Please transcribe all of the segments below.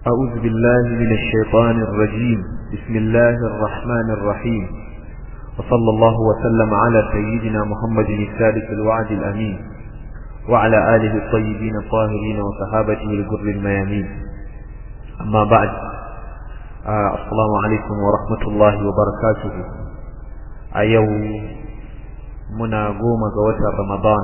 أعوذ بالله من الشيطان الرجيم بسم الله الرحمن الرحيم وصلى الله وسلم على سيدنا محمد الثالث الوعد الأمين وعلى آله الطيبين الطاهرين وصحابته الجر الميامين أما بعد آه السلام عليكم ورحمة الله وبركاته أيو منا قوم قوة رمضان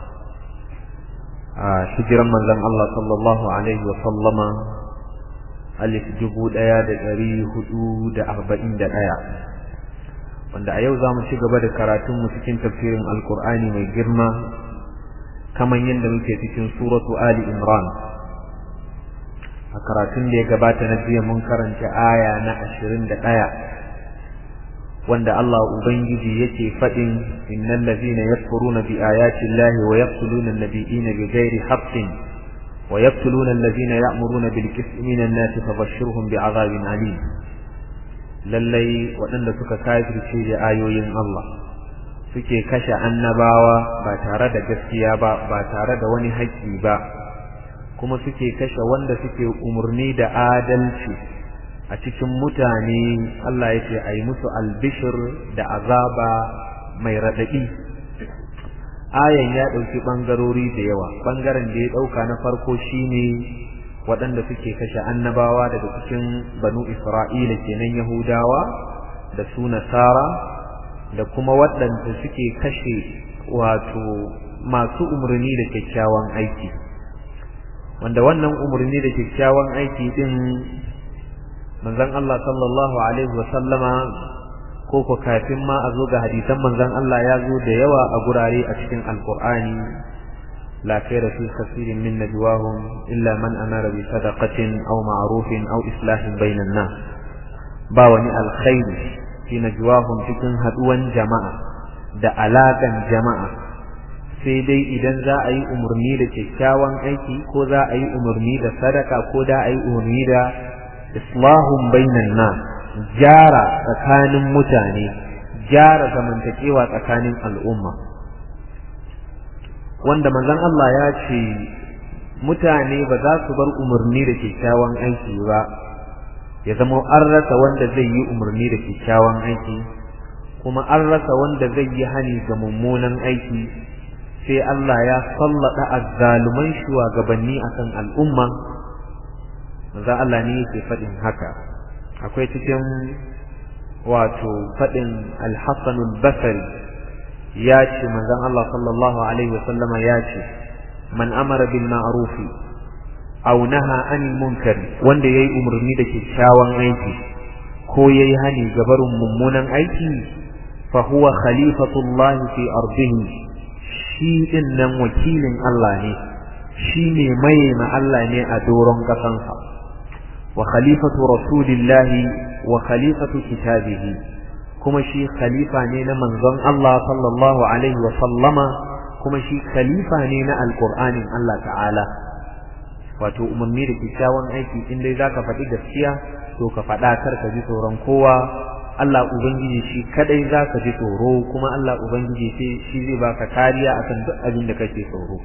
آه شجرا من لم الله صلى الله عليه وسلم alif dubu ɗaya da ɗari hudu da arba'in da ɗaya wanda a yau za mu ci gaba da karatunmu cikin tafsirin alkur'ani mai girma kamar yadda muke cikin suratu ali imran a karatun da ya gabata na jiya mun karanta aya na ashirin da ɗaya wanda Allah Ubangiji yake faɗin innal ladhina yakfuruna bi ayati llahi wa yaqtuluna an-nabiyina bighairi haqqin ويقتلون الذين يأمرون بالكفر من الناس فبشرهم بعذاب أليم lallai waɗanda suka kafirce da ayoyin Allah suke kashe annabawa ba tare da gaskiya ba ba tare da wani haƙƙi ba kuma suke kashe wanda suke umarni da adalci a cikin mutane Allah ya ce a yi musu albishir da azaba mai raɗaɗi ayan ya ɗauki ɓangarori da yawa ɓangaren da ya ɗauka na farko shine waɗanda suke kashe annabawa daga cikin banu isra'ila kenan yahudawa da su nasara da kuma waɗanda suke kashe wato masu umarni da kyakkyawan aiki wanda wannan umarni da kyakkyawan aiki din manzon Allah sallallahu alaihi wa sallama ko ko kafin ma a zo ga hadisan manzon Allah ya zo da yawa a gurare a cikin alqur'ani la khayra fi kathirin min najwahum illa man amara bi sadaqatin aw ma'rufin aw islahin bainan nas ba wani alkhairi fi najwahum cikin haduwan jama'a da alakan jama'a sai dai idan za a yi umarni da kyakkyawan aiki ko za a yi umarni da sadaka ko da a yi umarni da islahun bainan nas gyara tsakanin mutane gyara zamantakewa tsakanin al'umma wanda manzon Allah ya ce mutane ba za su bar umarni da kyakkyawan aiki ba ya zama an rasa wanda zai yi umarni da kyakkyawan aiki kuma an rasa wanda zai yi hani ga mummunan aiki sai Allah ya sallada azzaluman shugabanni akan al'umma manzo Allah ne yake faɗin haka akwai cikin wato faɗin al-Hassan al-Basri ya ce manzon Allah sallallahu alaihi wasallam ya ce man amara bil ma'ruf aw naha anil munkar wanda yayi umarni da kyakkyawan aiki ko yayi hani ga barin mummunan aiki fa huwa khalifatullah fi ardihi shi din nan wakilin Allah ne shi ne mai ma Allah ne a doron kasansa وخليفة رسول الله وخليفة كتابه كما شي خليفة نينا منظم الله صلى الله عليه وسلم كما شي خليفة نينا القرآن الله تعالى wato umarni da kyakkyawan aiki in dai zaka faɗi gaskiya to ka faɗa kar ka ji tsoron kowa Allah ubangiji shi kadai zaka ji tsoro kuma Allah ubangiji sai shi zai baka kariya akan duk abin da kake tsoro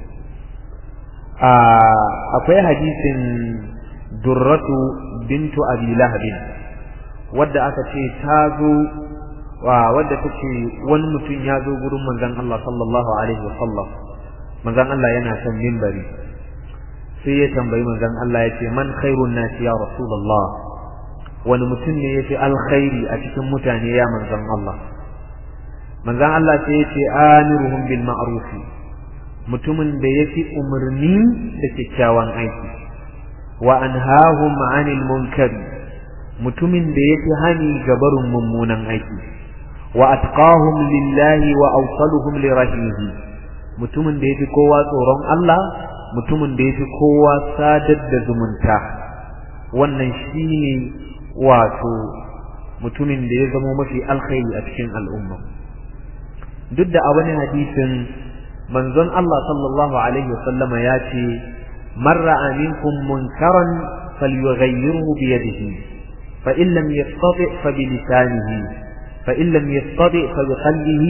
a akwai hadisin durratu bintu abi lahabin wadda aka ce ta zo wa wadda take wani mutum ya zo gurin manzon Allah sallallahu alaihi wasallam manzon Allah yana kan minbari sai ya tambayi manzon Allah yace man khairun nas ya rasulullah wani mutum ne yafi alkhairi a cikin mutane ya manzon Allah manzon Allah sai yace amiruhum bil ma'ruf mutumin da yafi umarni da kyakkyawan aiki wa anhahum 'anil munkar mutumin da yake hani ga barin mummunan aiki wa atqahum lillahi wa awsaluhum li rahihi mutumin da yake kowa tsoron Allah mutumin da yake kowa sadar da zumunta wannan shine wato mutumin da ya zama mafi alkhairi a cikin al'umma duk da a wani hadisin manzon Allah sallallahu alaihi wasallama ya ce من رأى منكم منكرا فليغيره بيده فإن لم يستطع فبلسانه فإن لم يستطع فبقلبه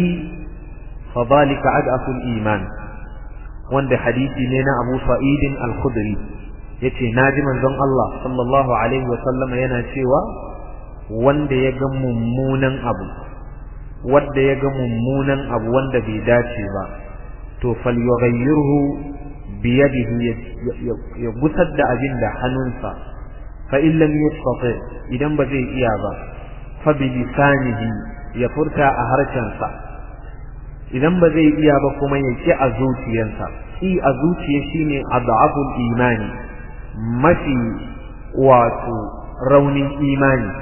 فذلك أضعف الإيمان wanda hadisi ne na Abu Sa'id al-Khudri yace naji manzon Allah sallallahu alaihi wa sallama yana cewa wanda ya ga mummunan abu wanda ya ga mummunan abu wanda bai dace ba to falyughayyirhu biyadihi ya gusar da abin da hannunsa fa in lam yastati idan ba zai iya ba fa bi lisanihi ya furta a harshensa idan ba zai iya ba kuma ya ki a zuciyarsa ki a zuciya shine adabul imani mafi wato raunin imani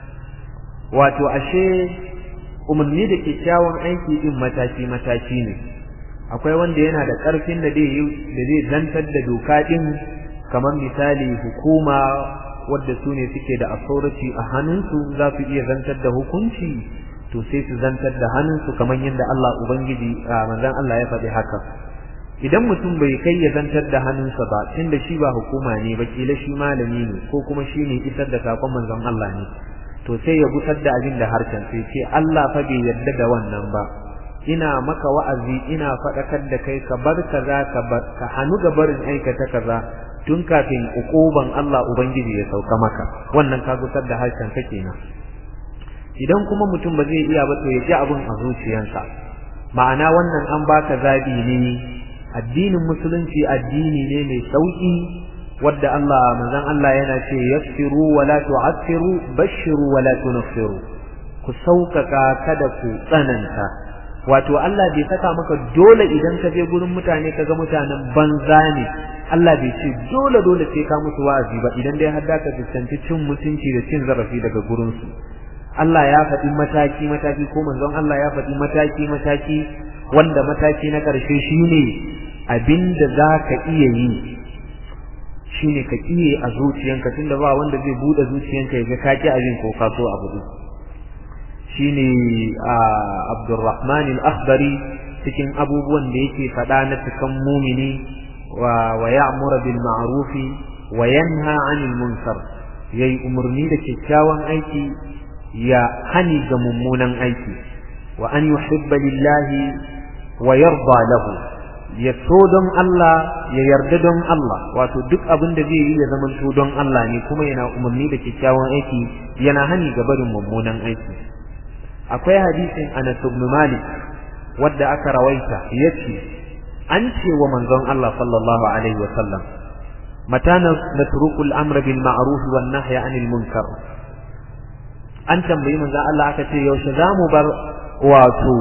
wato ashe umarni da kyakkyawan aiki din mataki mataki ne akwai wanda yana da ƙarfin da zai zantar da doka din kamar misali hukuma wadda su ne suke da authority a hannunsu za su iya zantar da hukunci to sai su zantar da hannunsu kamar yadda Allah Ubangiji manzon Allah ya faɗi haka idan mutum bai kai ya zantar da hannunsa ba tunda shi ba hukuma ne ba kila shi malami ne ko kuma shi ne isar da sakon manzon Allah ne to sai ya gusar da abin da harshen sai ce Allah fa bai yarda da wannan ba ina maka wa'azi ina faɗakar da kai ka bar kaza ka bar ka hannu ga barin aikata kaza tun kafin ukuban Allah ubangiji ya sauka maka wannan ka gusar da harshen ka kenan idan kuma mutum ba zai iya ba to ya ji abin a zuciyarsa ma'ana wannan an baka zabi ne addinin musulunci addini ne mai sauki wadda Allah manzon Allah yana ce yassiru wa la tu'assiru bashiru wa la tunfiru ku sauƙaƙa kada ku tsananta wato Allah bai saka maka dole idan ka je gurin mutane kaga mutanen banza ne Allah bai ce dole dole sai ka musu wa'azi ba idan dai har da ka fuskanci cin mutunci da cin zarafi daga gurin su Allah ya faɗi mataki mataki ko manzon Allah ya faɗi mataki mataki wanda mataki na ƙarshe shine abinda za ka iya yi shine ka kiye a zuciyanka tunda ba wanda zai bude zuciyanka ya ga ka ki abin ko ka so abu din shine Abdurrahman al-Akhdari cikin abubuwan da yake faɗa na cikan mumini wa wa ya'muru bil ma'ruf wa yanha 'anil munkar yayi umurni da kyakkyawan aiki ya hani ga mummunan aiki wa an yuhibba lillahi wa yarda lahu ya so don Allah ya yarda don Allah wato duk abin da zai yi ya zama so don Allah ne kuma yana umarni da kyakkyawan aiki yana hani ga barin mummunan aiki akwai hadisin Anas ibn Malik wadda aka rawaita yace an ce wa manzon Allah sallallahu alaihi wa sallam mata natruku al-amr bil ma'ruf wan nahy 'anil munkar an tambayi manzon Allah aka ce yaushe zamu bar wato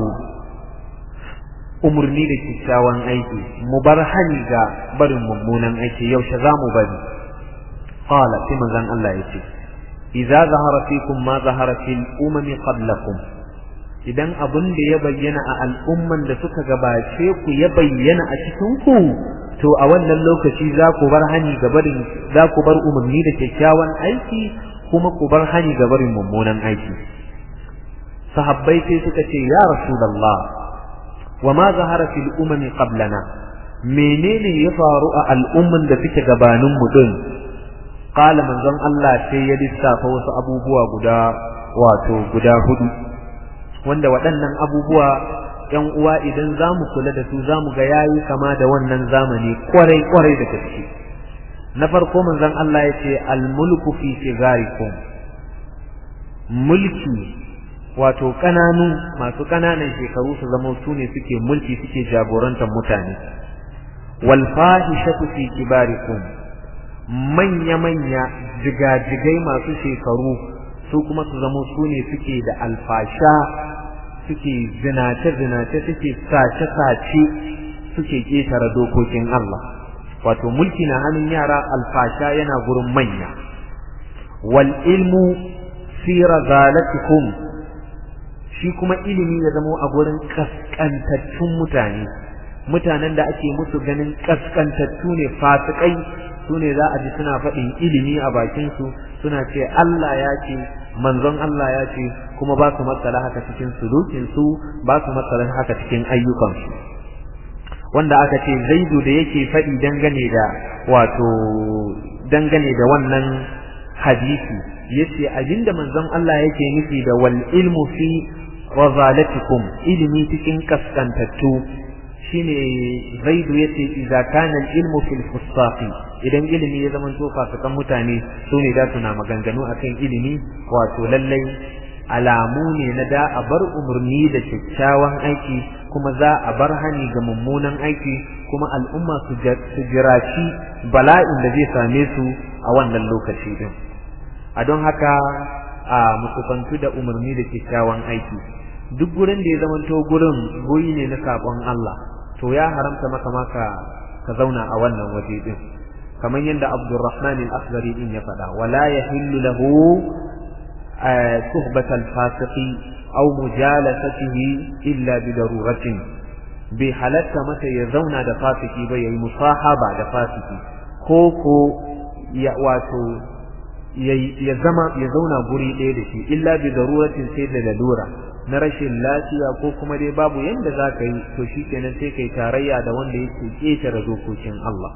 umurni da kyakkyawan aiki mu bar hani ga barin mummunan aiki yaushe za mu bari qala sai manzon Allah yace idza zahara fikum ma zahara fil umami qablakum idan abun da ya bayyana a al'umman da suka gabace ku ya bayyana a cikin ku to a wannan lokaci za ku bar hani ga barin za ku bar umarni da kyakkyawan aiki kuma ku bar hani ga barin mummunan aiki sahabbai sai suka ce ya rasulullah وما ظهر في الأمم قبلنا menene ya faru a al'umman da suke gabanin mu din qala manzon Allah sai ya lissafa wasu abubuwa guda wato guda hudu wanda waɗannan abubuwa ƴan uwa idan zamu kula da su zamu ga yayi kama da wannan zamani kwarai kwarai da gaske na farko manzon Allah ya ce al-mulku fi sigarikum mulki wato kananu masu kananan shekaru su zama su ne suke mulki suke jagorantar mutane wal fahishatu fi kibarikum manya manya jigajigai masu shekaru su kuma su zama su ne suke da alfasha suke zinace zinace suke sace sace suke ketare dokokin Allah wato mulki na hannun yara alfasha yana gurin manya wal ilmu fi razalatikum shi kuma ilimi ya zama a gurin kaskantattun mutane mutanen da ake musu ganin kaskantattu ne fasikai su ne za a ji suna faɗin ilimi a bakinsu suna ce Allah ya ce manzon Allah ya ce kuma ba su matsala haka cikin sulukinsu ba su matsala haka cikin ayyukansu wanda aka ce zaidu da yake faɗi dangane da wato dangane da wannan hadisi yace abinda manzon Allah yake nufi da wal ilmu fi razalatikum ilimi cikin kaskantattu shine zaidu yace idza kana al-ilmu fil fusaqi idan ilimi ya zama to fasikan mutane su ne da suna maganganu akan ilimi wato lallai alamu ne na da a bar umarni da kyakkyawan aiki kuma za a bar hani ga mummunan aiki kuma al'umma su jiraci bala'in da zai same su a wannan lokaci din a don haka a musufantu da umarni da kyakkyawan aiki duk gurin da ya zamanto gurin goyi ne na sabon Allah to ya haramta maka maka ka zauna a wannan waje din kamar yadda Abdurrahman al-Akhdari din ya faɗa wala yahillu lahu suhbat al-fasiqi aw mujalasatihi illa bi daruratin bi halatta mata ya zauna da fasiki ba yayi musahaba da fasiki ko ko ya wato ya zama ya zauna guri ɗaya da shi illa bi daruratin sai da lalura na rashin lafiya ko kuma dai babu yanda za ka yi to shi kenan sai kai tarayya da wanda yake ƙetare dokokin Allah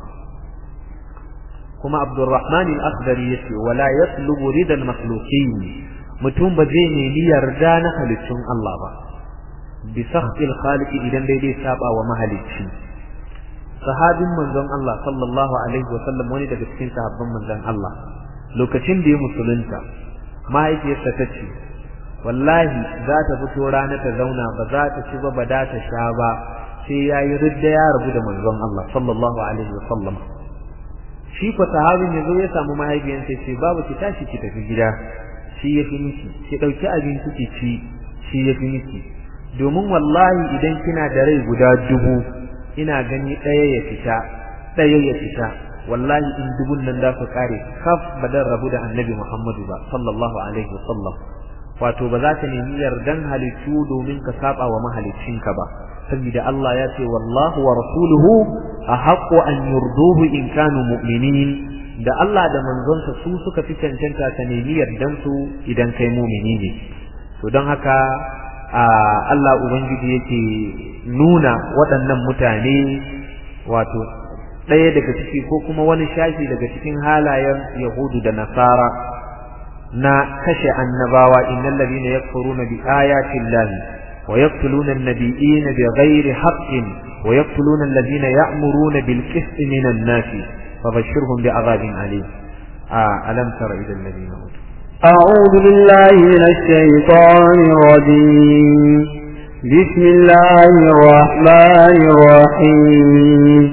kuma Abdurrahman al-Akhdari yace wala yatlubu ridal makhluqin mutum ba zai nemi yarda na halittun Allah ba bi sakhil khaliqi idan dai dai saba wa mahalicci sahabin manzon Allah sallallahu alaihi wa sallam wani daga cikin sahabban manzon Allah lokacin da ya musulunta mahaifiyarsa ta ce wallahi za ta fito rana ta zauna ba za ta ci ba ba da ta sha ba sai ya yi ridda ya rabu da manzon Allah sallallahu alaihi wa sallam shi ko sahabin ya zo ya samu mahaifiyarsa ce babu ki tashi ki tafi gida shi ya fi miki ki ɗauki abinci ki ci shi ya fi miki domin wallahi idan kina da rai guda dubu ina gani ɗaya ya fita ɗaya ya fita wallahi in dubun nan da su kare kaf ba dan rabu da annabi Muhammadu ba sallallahu alaihi wasallam wato ba za ka nemi yardan halittu domin ka saba wa mahaliccinka ba saboda Allah ya ce wallahu wa rasuluhu ahaqqu an yurduhu in kanu mu'minin da Allah da manzonsa su suka fi cancanta ka nemi yardan su idan kai mu'mini ne to don haka Allah ubangiji yake nuna waɗannan mutane wato ɗaya daga ciki ko kuma wani shashi daga cikin halayen Yahudu da Nasara na kashe annabawa innal ladina yakfuruna bi ayati llahi wa yaqtuluna an-nabiyina bighairi haqqin wa yaqtuluna alladhina ya'muruna bil qisti minan nasi fabashshirhum bi'adhabin alim alam tara ila alladhina أعوذ بالله من الشيطان الرجيم بسم الله الرحمن الرحيم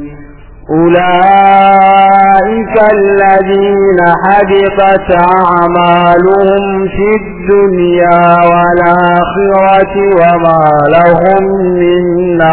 أولئك الذين حبطت أعمالهم في الدنيا والآخرة وما لهم من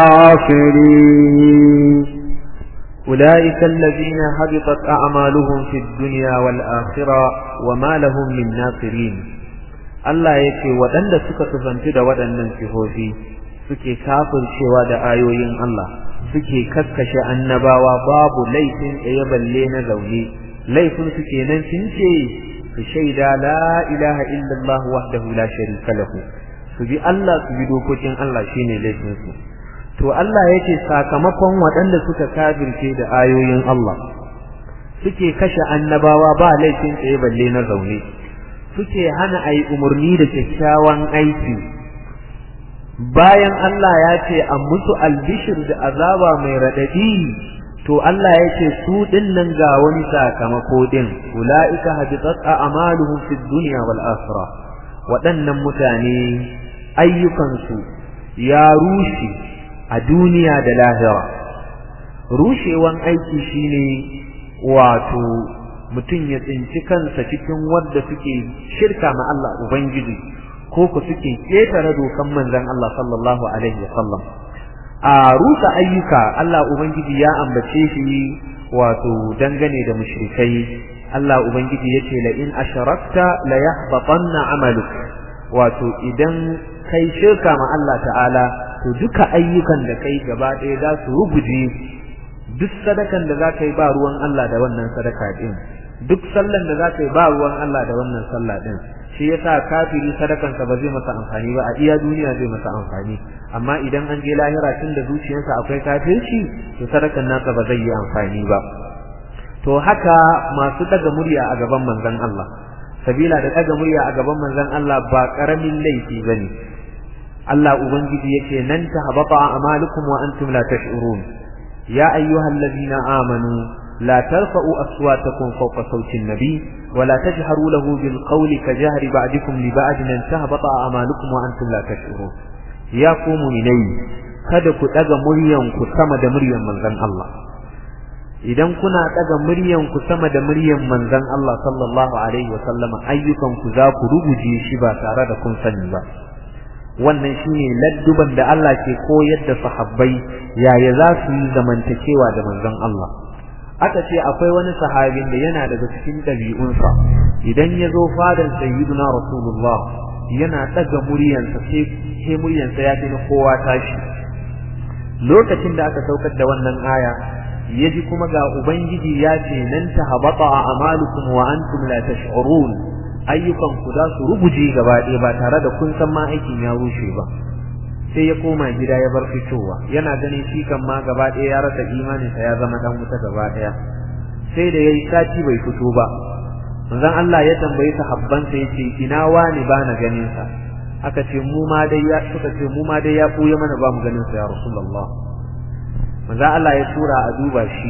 ناصرين أولئك الذين حبطت أعمالهم في الدنيا والآخرة وما لهم من ناصرين Allah ya ce waɗanda suka tufanci da waɗannan sifofi suke kafircewa da ayoyin Allah suke kakkashe annabawa babu laifin tsaye balle na zaune laifin su kenan sun ce su shaida la ilaha illallah wahdahu la sharika lahu su bi Allah su bi dokokin Allah shine laifin su to Allah yake sakamakon waɗanda suka kafirce da ayoyin Allah suke kashe annabawa ba laifin tsaye balle na zaune suke hana ayi umarni da kyakkyawan aiki bayan Allah ya ce an musu albishir da azaba mai raɗaɗi to Allah ya ce su ɗin nan ga wani sakamako ɗin ula'ika habitat a'maluhum fid dunya wal akhirah waɗannan mutane ayyukansu ya rushe a duniya da lahira rushewan aiki shine wato mutum ya tsinci kansa cikin wadda suke shirka ma Allah ubangiji ko ku suke ketare dokan manzon Allah sallallahu alaihi wasallam a rusa ayyuka Allah ubangiji ya ambace shi wato dangane da mushrikai Allah ubangiji yace la in asharakta la yahbatanna amaluk wato idan kai shirka ma Allah ta'ala to duka ayyukan da kai gaba ɗaya za su ruguje duk sadakan da za ka yi ba ruwan Allah da wannan sadaka din duk sallan da za ka yi ba ruwan Allah da wannan sallah din shi yasa kafiri sadakansa ba zai masa amfani ba a iya duniya zai masa amfani amma idan an je lahira tun da zuciyarsa akwai kafirci to sadakan nasa ba zai yi amfani ba to haka masu daga murya a gaban manzon Allah sabila da daga murya a gaban manzon Allah ba karamin laifi bane Allah ubangiji yake nan ta habata a'malukum wa antum la tash'urun ya ayyuhallazina amanu لا ترفعوا أصواتكم فوق صوت النبي ولا تجهروا له بالقول كجهر بعضكم لبعض أن تهبط أعمالكم وأنتم لا تشعرون يا قوم إلي kada ku ɗaga muryanku sama da muryan manzon Allah idan kuna ɗaga muryanku sama da muryan manzon Allah sallallahu alaihi wa sallama ayyukanku za ku ruguje shi ba tare da kun sani ba wannan shine ladduban da Allah ke koyar da sahabbai yaya za su yi zamantakewa da manzon Allah aka ce akwai wani sahabin da yana daga cikin ɗabi'unsa idan ya zo fadan sayyiduna rasulullah yana ɗaga muryansa sai muryansa ya fi na kowa tashi lokacin da aka saukar da wannan aya ya ji kuma ga ubangiji ya ce nan ta habata a amalukum wa antum la tash'urun ayyukan ku za su rubuje gaba ɗaya ba tare da kun san ma aikin ya rushe ba sai ya koma gida ya bar fitowa yana ganin shi kan ma gaba ɗaya ya rasa imaninsa ya zama dan wuta gaba ɗaya sai da yayi sati bai fito ba manzon Allah ya tambayi sahabbansa yace ina wani ba na ganin sa aka ce mu ma dai ya suka ce mu ma dai ya buye mana ba mu ganin sa ya rasulullah manzon Allah ya tura a duba shi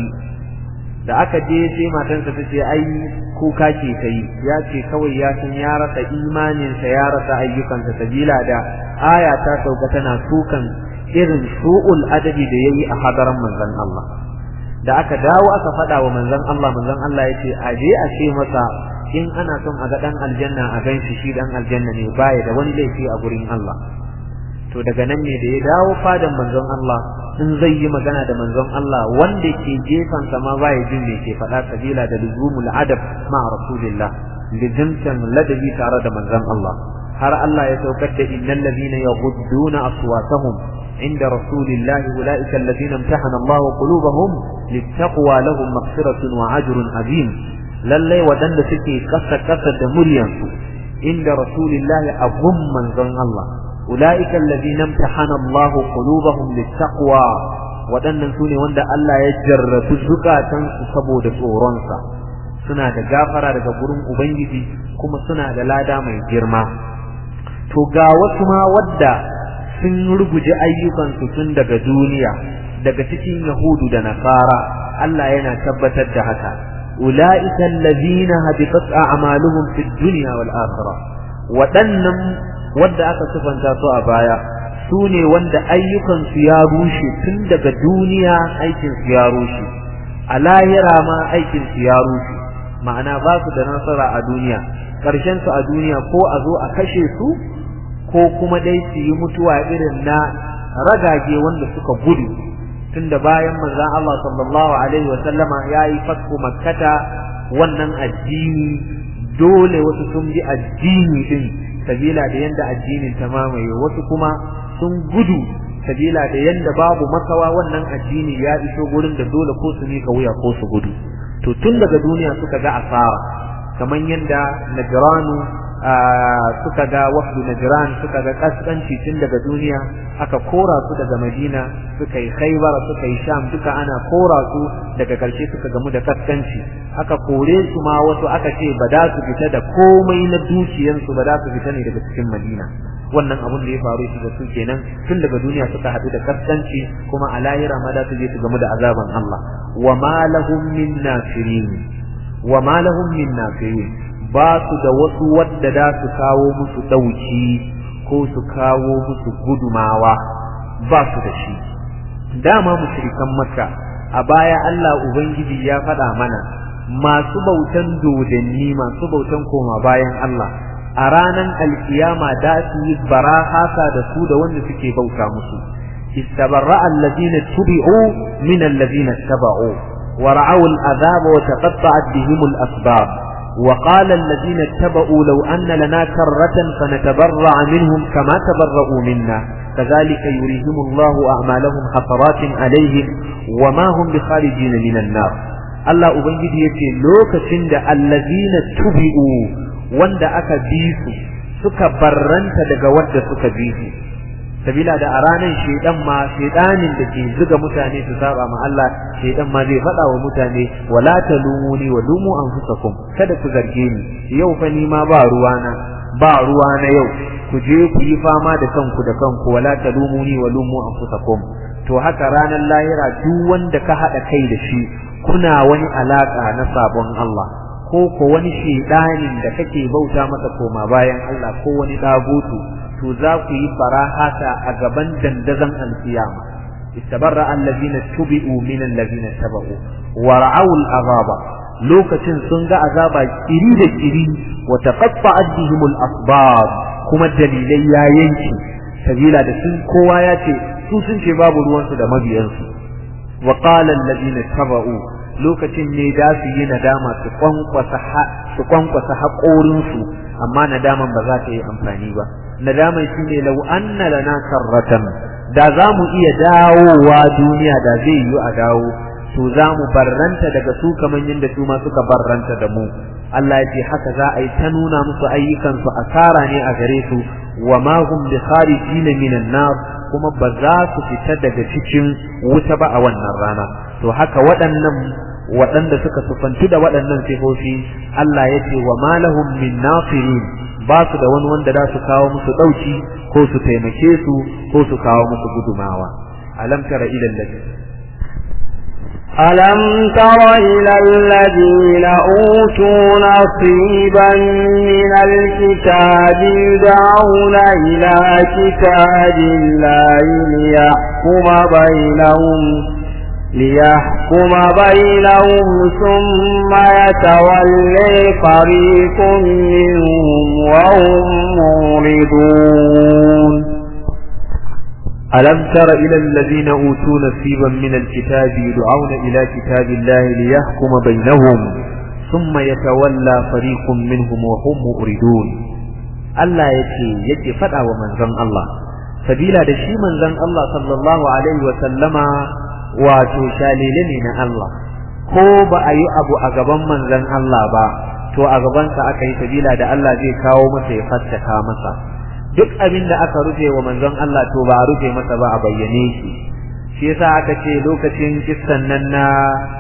da aka je sai matansa ta ce ai kuka ke ta yi ya ce kawai ya san ya rasa imaninsa ya rasa ayyukansa sabila da aya ta sauka tana sukan irin su'ul adabi da yayi a hadaran manzon Allah da aka dawo aka faɗa wa manzon Allah manzon Allah ya ce a je a ce masa in ana son a ga dan aljanna a gan shi shi dan aljanna ne baya da wani laifi a gurin Allah to daga nan ne da ya dawo fadan manzon Allah in zai yi magana da manzon Allah wanda ke gefen sa ma baya jin me ke faɗa sabila da luzumul adab ma rasulillah lijimtan ladabi tare da manzon Allah har Allah ya saukar da innal ladina yaghudduna aswatahum inda rasulillah ulaika alladhina imtahana Allah qulubahum littaqwa lahum maghfiratun wa ajrun azim lalle wadanda suke kasa kasa da muryansu inda rasulillah abun manzon Allah ulaika alladhina imtahana Allah qulubahum littaqwa wadannan sune wanda Allah ya jarrabu zukatansu saboda tsoronsa suna da gafara daga gurin ubangiji kuma suna da lada mai girma to ga wasu ma wadda sun ruguje ayyukansu tun daga duniya daga cikin yahudu da nasara Allah yana tabbatar da haka ulaika allazina habitat a'maluhum fid dunya wal akhirah wadannan wadda aka sifanta su a baya su ne wanda ayyukansu ya rushe tun daga duniya aikinsu ya rushe a lahira ma aikinsu ya rushe ma'ana ba su da nasara a duniya ƙarshen su a duniya ko a zo a kashe su ko kuma dai su yi mutuwa irin na ragage wanda suka gudu tunda bayan manzon Allah sallallahu alaihi wa sallama yayi fatku makkata wannan addini dole wasu sun bi addini din sabila da yanda addinin ta mamaye wasu kuma sun gudu sabila da yanda babu makawa wannan addini ya iso gurin da dole ko su mika wuya ko su gudu to tun daga duniya suka ga asara kamar yanda najranu suka ga wafdu najran suka ga kaskanci tun daga duniya aka kora su daga madina suka yi khaybar suka yi sham duka ana kora su daga karshe suka gamu da kaskanci aka kore su ma wasu aka ce ba za su fita da komai na dukiyansu ba za su fita ne daga cikin madina wannan abun da ya faru shi da su kenan tun daga duniya suka haɗu da kaskanci kuma a lahira ma za su je su gamu da azaban Allah wa ma lahum min nafirin wa ma lahum min nafirin ba su da wasu wadda za su kawo musu dauki ko su kawo musu gudumawa ba su da shi dama mushrikan makka a baya Allah ubangiji ya faɗa mana masu bautan dodanni masu bautan koma bayan Allah a ranan alkiyama da su yi barahasa da su da wanda suke bauta musu istabarra allazina tubi'u min allazina taba'u wa ra'aw al'azab wa taqatta'at bihim al-asbab wa qala allazina taba'u law anna lana karratan fanatabarra minhum kama tabarra'u minna كذلك يريهم الله أعمالهم حسرات عليهم وما هم بخارجين من النار الله أبنجد يتي لوكسن دا الذين تبعوا wanda aka bi su suka barranta daga wadda suka bi su sabila da a ranar shedan ma shedanin da ke zuga mutane su saba ma Allah shedan ma zai faɗa wa mutane wala talumuni wa lumu anfusakum kada ku zarge ni yau fa ni ma ba ruwana ba ruwa na yau ku je ku yi fama da kanku da kanku wala talumuni wa lumu anfusakum to haka ranar lahira duk wanda ka hada kai da shi kuna wani alaka na sabon Allah ko ko wani shedanin da kake bauta masa koma bayan Allah ko wani dagutu to za ku yi farahata a gaban dandazon alkiyama istabarra allazina tubi'u min allazina tabu wa ra'aw al'azaba lokacin sun ga azaba kiri da kiri wa taqatta'at bihim al-asbab kuma dalilai ya yanki sabila da sun kowa ya ce su sun ce babu ruwansu da mabiyansu wa qala allazina tabu lokacin ne da su yi nadama su kwankwasa su kwankwasa haƙorinsu amma nadaman ba za ta yi amfani ba nadaman shi ne lau anna lana karratan da za mu iya dawowa duniya da zai yi a dawo to za mu barranta daga su kamar yadda su ma suka barranta da mu Allah ya ce haka za a yi ta nuna musu ayyukansu asara ne a gare su wa ma hum bi kharijina minan nar kuma ba za su fita daga cikin wuta ba a wannan rana to haka waɗannan waɗanda suka sufantu da waɗannan sifofi Allah ya ce wa ma lahum min nasirin ba su da wani wanda za su kawo musu ɗauki ko su taimake su ko su kawo musu gudumawa alam tara ila alladhi ألم تر إلى الذين أوتوا نصيبا من الكتاب يدعون إلى كتاب الله ليحكم بينهم ليحكم بينهم ثم يتولي فريق منهم وهم معرضون ألم تر إلى الذين أوتوا نصيبا من الكتاب يدعون إلى كتاب الله ليحكم بينهم ثم يتولى فريق منهم وهم مؤردون Allah ya ce yake faɗa wa manzon Allah sabila da shi manzon Allah sallallahu alaihi wa sallama wato shalele ne na Allah ko ba a yi abu a gaban manzon Allah ba to a gabansa aka yi sabila da Allah zai kawo masa ya fassaka masa duk abin da aka rufe wa manzon Allah to ba a rufe masa ba a bayyane shi shi yasa aka ce lokacin kissan nan na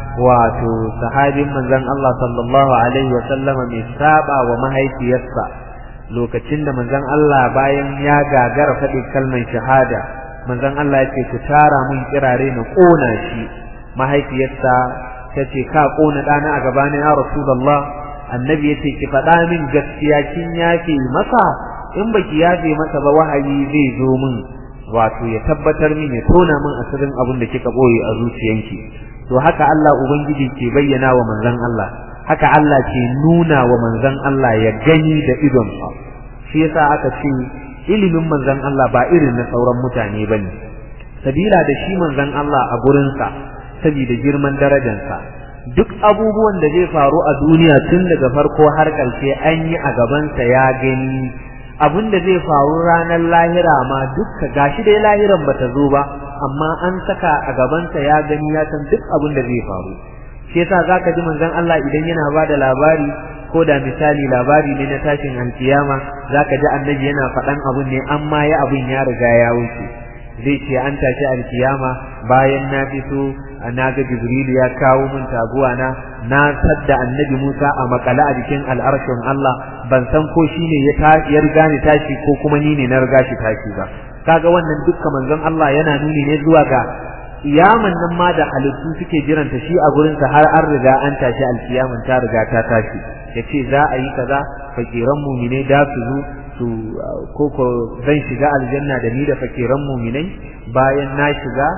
wato sahabin manzon Allah sallallahu alaihi wa sallama mai saba wa mahaifiyarsa lokacin da manzon Allah bayan ya gagara faɗi kalmar shahada manzon Allah ya ce ku tara mun kirare na kona shi mahaifiyarsa ta ce ka kona ɗana a gabanin ya rasulullah annabi ya ce ki faɗa min gaskiya kin yafe masa in baki yafe masa ba wahayi zai zo min wato ya tabbatar min ya tona min asirin abin da kika boye a zuciyanki to haka Allah ubangiji ke bayyana wa manzon Allah haka Allah ke nuna wa manzon Allah ya gani da idonsa shi yasa aka ce ilimin manzon Allah ba irin na sauran mutane bane sabila da shi manzon Allah a gurinsa saboda girman darajarsa duk abubuwan da zai faru a duniya tun daga farko har ƙarshe an yi a gabansa ya gani abin da zai faru ranar lahira ma dukka gashi dai lahiran bata zo ba amma an saka a gabansa ya gani ya san duk abin da zai faru shi yasa zaka ji manzon Allah idan yana bada labari ko da misali labari ne na tashin alkiyama zaka ji annabi yana faɗan abun ne amma ya abun ya riga ya wuce zai ce an tashi alkiyama bayan na fito na ga jibrilu ya kawo min taguwa na na sadda annabi Musa a makala a jikin al'arshin Allah ban san ko shine ya ya riga ni tashi ko kuma ni ne na riga shi tashi ba kaga wannan dukkan manzon Allah yana nuni ne zuwa ga kiyaman nan ma da halittu suke jiranta shi a gurin sa har an riga an tashi alkiyaman ta riga ta tashi yace za a yi kaza fakiran mumine da su zo su koko zan shiga aljanna da ni da fakiran muminai bayan na shiga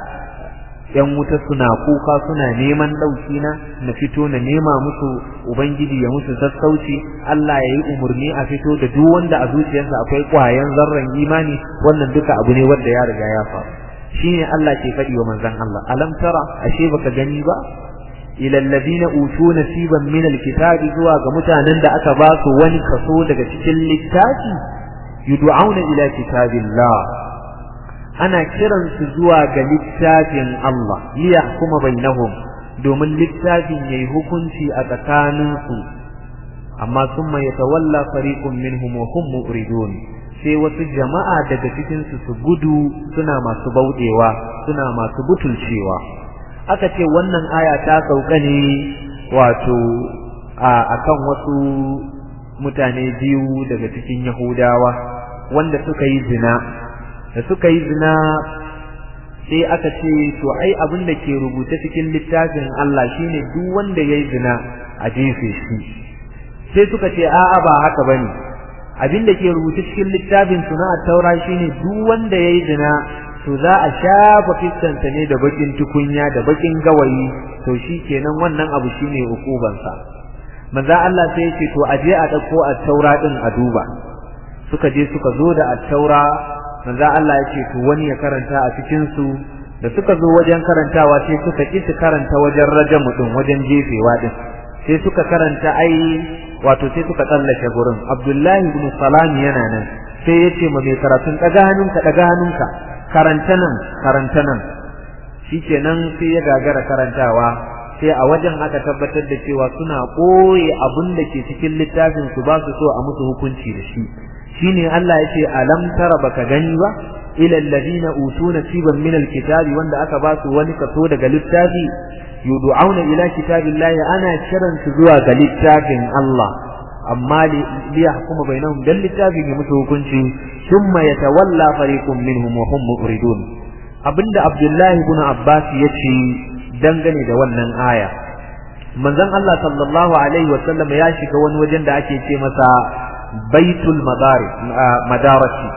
yan wuta suna kuka suna neman ɗauki na na fito na nema musu ubangiji ya musu sassauci Allah ya yi umarni a fito da duk wanda a zuciyarsa akwai ƙwayan zarran imani wannan duka abu ne wanda ya riga ya faru shine Allah ke faɗi wa manzon Allah alam tara ashe baka gani ba ila alladhina utu nasiban min alkitabi zuwa ga mutanen da aka ba su wani kaso daga cikin littafi yud'auna ila kitabillah ana kiransu zuwa ga littafin Allah liya kuma bainahum domin littafin yayi hukunci a tsakaninsu amma summa yatawalla fariqun minhum wa hum muridun sai wasu jama'a daga cikin su su gudu suna masu baudewa suna masu butulcewa aka ce wannan aya ta sauka ne wato akan wasu mutane biyu daga cikin yahudawa wanda suka yi zina da suka yi zina sai aka ce to ai abin da ke rubuce cikin littafin Allah shine duk wanda yayi zina a jefe shi sai suka ce a'a ba haka bane abin da ke rubuce cikin littafin suna taura shine duk wanda yayi zina to za a shafa fiskanta ne da bakin tukunya da bakin gawayi to shikenan wannan abu shine hukubansa manzo Allah sai ya ce to aje a dauko a taura din a duba suka je suka zo da at-taura manzo Allah ya ce to wani ya karanta a cikin su da suka zo wajen karantawa sai suka ki su karanta wajen rajamu din wajen jefewa din sai suka karanta ai wato sai suka tsallake gurin Abdullahi ibn Salam yana nan sai ya ce ma mai karatun daga hannunka daga hannunka karanta nan karanta nan shikenan sai ya gagara karantawa sai a wajen aka tabbatar da cewa suna koye abin da ke cikin littafin su ba su so a musu hukunci da shi shine Allah yace alam tara baka gani ba ila alladhina utuna nasiban min alkitabi wanda aka ba su wani kaso daga littafi yud'auna ila kitabillahi ana kiran su zuwa ga littafin Allah amma li yahkuma bainahum dan littafin ya musu hukunci thumma yatawalla fariqun minhum wa hum muridun abinda Abdullahi ibn Abbas yace dangane da wannan aya manzon Allah sallallahu alaihi wasallam ya shiga wani wajen da ake ce masa baitul madaris madarasi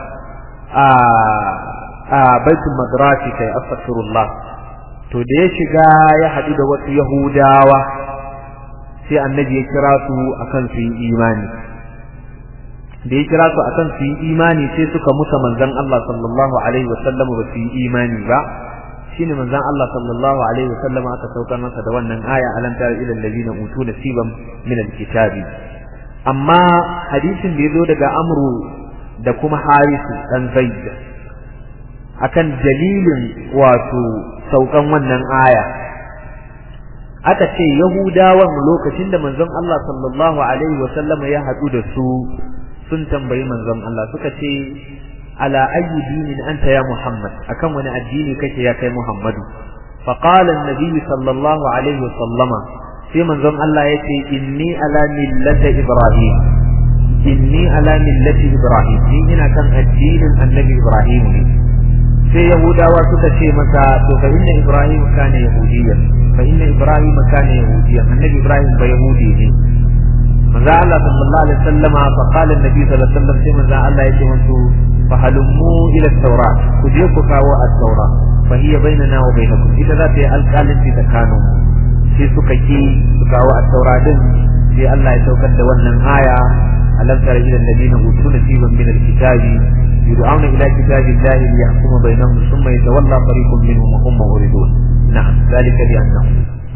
a baitul madarasi kai astaghfirullah to da ya shiga ya haɗu da wasu yahudawa sai annabi ya kira su akan su yi imani da ya kira su akan su yi imani sai suka musa manzon Allah sallallahu alaihi wasallam ba su yi imani ba shine manzon Allah sallallahu alaihi wasallam aka saukar masa da wannan aya alam tara ila allazina utu nasiban min alkitabi amma hadisin da yazo daga amru da kuma harisu dan zaid akan dalilin wato saukan wannan aya aka ce yahudawan lokacin da manzon Allah sallallahu alaihi wasallam ya hadu da su sun tambayi manzon Allah suka ce ala ayyi dinin anta ya Muhammad akan wani addini kake ya kai Muhammadu fa qala an-nabi sallallahu alaihi wasallam sai manzon Allah yace inni ala millati ibrahim inni ala millati ibrahim ni ina kan addinin annabi ibrahim ne sai yahudawa suka ce masa to fa inna ibrahim kana yahudiyyan fa inna ibrahim kana yahudiyyan annabi ibrahim ba yahudi ne manzo Allah sallallahu alaihi wasallama fa qala annabi sallallahu alaihi wasallam sai manzo Allah yace musu fa halummu ila at-taurat ku je ku kawo at-taurat fa hiya bainana wa bainakum ita za ta yi alƙalinci tsakanin sai suka ki su kawo at-taurat din sai Allah ya saukar da wannan aya alam tara ila alladhina utu nasiban min al-kitabi يدعون إلى كتاب الله ليحكم بينهم ثم يتولى فريق منهم وهم موردون نعم ذلك بأنهم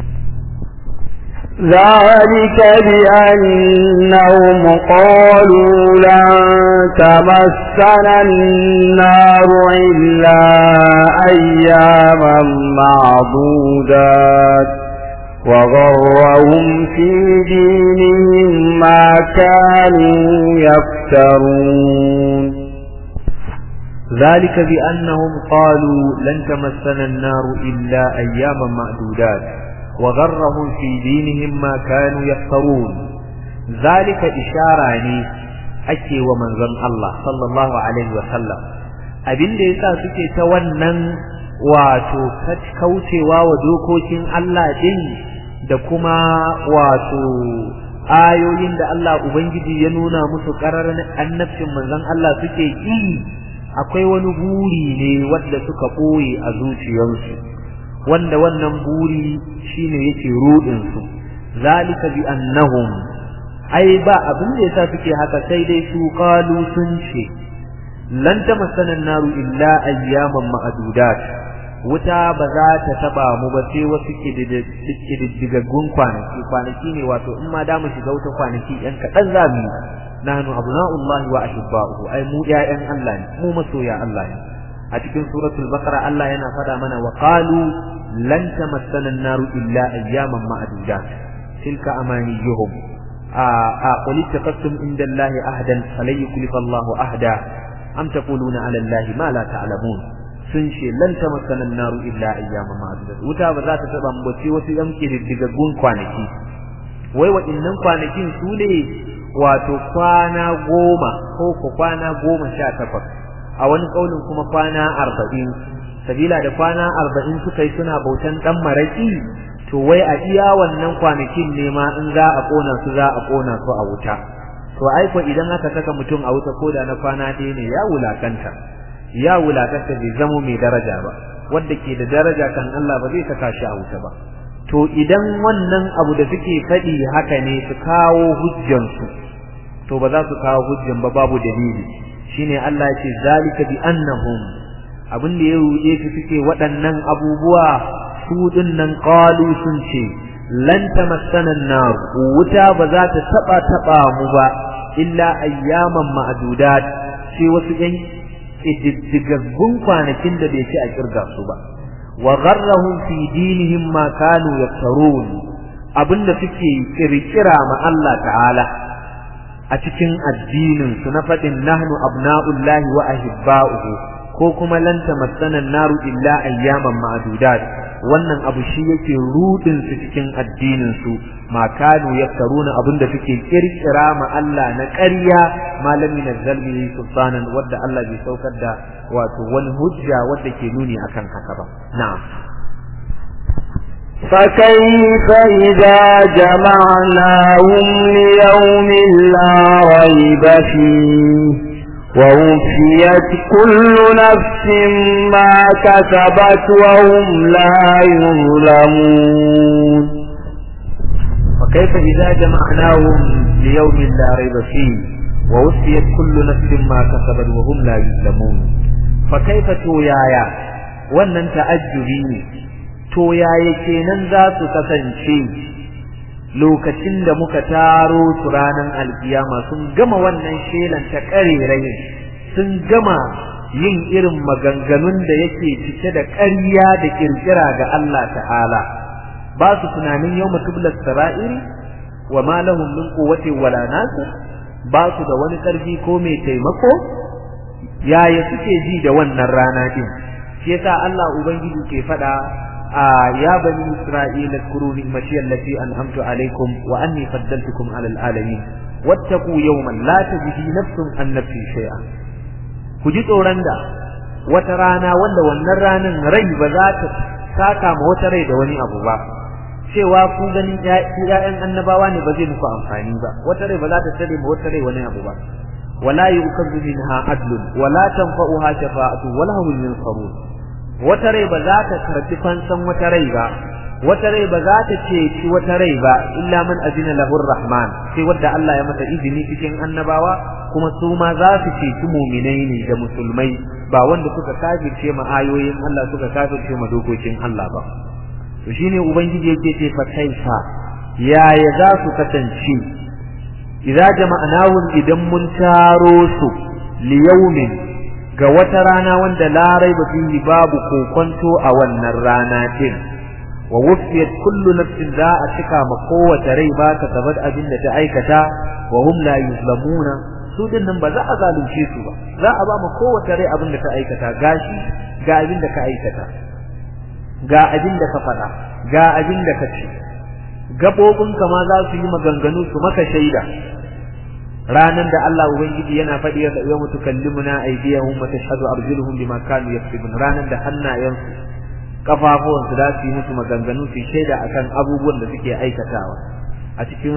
ذلك بأنهم قالوا لن تمسنا النار إلا أياما معدودات وغرهم في دينهم ما كانوا يفترون ذلك بأنهم قالوا لن تمسنا النار إلا أياما معدودات وغرهم في دينهم ما كانوا يفترون ذلك إشارة لي أكي ومن ظن الله صلى الله عليه وسلم abin da yasa suke ta wannan wato kaucewa wa dokokin Allah din da kuma wato ayoyin da Allah Ubangiji ya nuna musu ƙararar annabcin manzon Allah suke yi akwai wani buri ne wanda suka ɓoye a zuciyarsu wanda wannan buri shine yake rudin su zalika bi annahum ai ba abin da yasa suke haka sai dai su qalu sun ce lan tamassana naru illa ayyaman ma'dudat wuta ba za ta taba mu ba sai wasu kididdigaggun kwanaki kwanaki ne wato in ma da mu shiga wuta kwanaki yan kaɗan za mu nahnu abna'ullahi wa ahibba'uhu ai mu ƴaƴan Allah ne mu masoya Allah ne a cikin suratul baqara Allah yana fada mana wa qalu lan tamassana an-naru illa ayyaman ma'dudat tilka amaniyuhum a a qul ittaqattum inda Allah ahdan falan yuklif Allah ahda am taquluna ala Allah ma la ta'lamun sun ce lan tamassana an-naru illa ayyaman ma'dudat wuta ba za ta taba mu bace wasu yan kididdigaggun kwanaki wai waɗannan kwanakin su ne wato kwana goma ko ku kwana goma sha takwas a wani kaulin kuma kwana arba'in sabila da kwana arba'in suka yi suna bautan dan maraki to wai a iya wannan kwanakin ne ma in za a kona su za a kona su a wuta to ai ko idan aka saka mutum a wuta koda na kwana ɗaya ne ya wulakanta ya wulakanta bai zamo mai daraja ba wanda ke da daraja kan Allah ba zai saka shi a wuta ba to idan wannan abu da suke faɗi haka ne su kawo hujjansu to ba za su kawo hujjan ba babu dalili shine Allah ya ce zalika bi annahum abin da ya ruɗe su suke waɗannan abubuwa su dinnan qalu sun ce lan tamassana an-nar wuta ba za ta taba taba mu ba illa ayyaman ma'dudat sai wasu yan ididdigaggun kwanakin da bai ci a kirga su ba wa gharrahum fi dinihim ma kanu yaftarun abinda suke kirkira ma Allah ta'ala a cikin addinin su na fadin nahnu abna'ullahi wa ahibba'uhu ko kuma lan tamassana naru illa ayyaman ma'dudat wannan abu shi yake rudin su cikin addinin su ma kanu yaftaruna abinda suke kirkira ma Allah na ƙarya malami na zalbi sultanan wadda Allah bai saukar da wato wani hujja wadda ke nuni akan haka ba na'am فكيف إذا جمعناهم ليوم لا ريب فيه ووفيت كل نفس ما كسبت وهم لا يظلمون وكيف إذا جمعناهم ليوم لا ريب فيه ووفيت كل نفس ما كسبت وهم لا يظلمون فكيف تويايا wannan ta'ajjubi ne to yaya kenan za su kasance lokacin da muka taro su ranar alkiyama sun gama wannan shelan ta ƙarerayin sun gama yin irin maganganun da yake cike da ƙarya da ƙirƙira ga Allah ta'ala ba su tunanin yau mutublar sara'iri wa ma lahum min quwwati wala nasir ba su da wani ƙarfi ko mai taimako yaya suke ji da wannan rana din shi yasa Allah ubangiji ke faɗa يا بني إسرائيل اذكروا نعمتي التي أنعمت عليكم وأني فضلتكم على العالمين واتقوا يوما لا تجزي نفس عن نفس شيئا كجيت أورندا وترانا ولا ونرانا ري بذات ساكا موتري دواني أبو با cewa ku ganin ƴaƴan annabawa ne ba zai muku amfani ba wata rai ba za ta tare ma wata rai wani abu ba wala yukazu minha adlun wala tanfa'uha shafa'atu wala hum yunsarun wata rai ba za ta karbi fansan wata rai ba wata rai ba za ta ceci wata rai ba illa man azina lahu rahman sai wanda Allah ya masa izini cikin annabawa kuma su ma za su ceci mu'minai ne da musulmai ba wanda suka kafirce ma ayoyin Allah suka kafirce ma dokokin Allah ba to shine ubangiji yake ce fa kaifa yaya za su kasance idza jama'nahum idan mun taro su liyaumin ga wata rana wanda larai ba fihi babu kokonto a wannan rana din wa wufiyat kullu nafsin za a cika ma kowace rai ba ta sabat abin da ta aikata wa hum la yuzlamuna su din nan ba za a zalunce su ba za a ba ma kowace rai abin da ta aikata gashi ga abin da ka aikata ga abin da ka faɗa ga abin da ka ce gabobinka ma za su yi maganganu su maka shaida ranan da Allah ubangiji yana faɗi ya yau mutukallimuna aydiyahum wa tashhadu arjuluhum bima kanu yaktubun ranan da hannayensu kafafuwan su za su yi musu maganganu su shaida akan abubuwan da suke aikatawa a cikin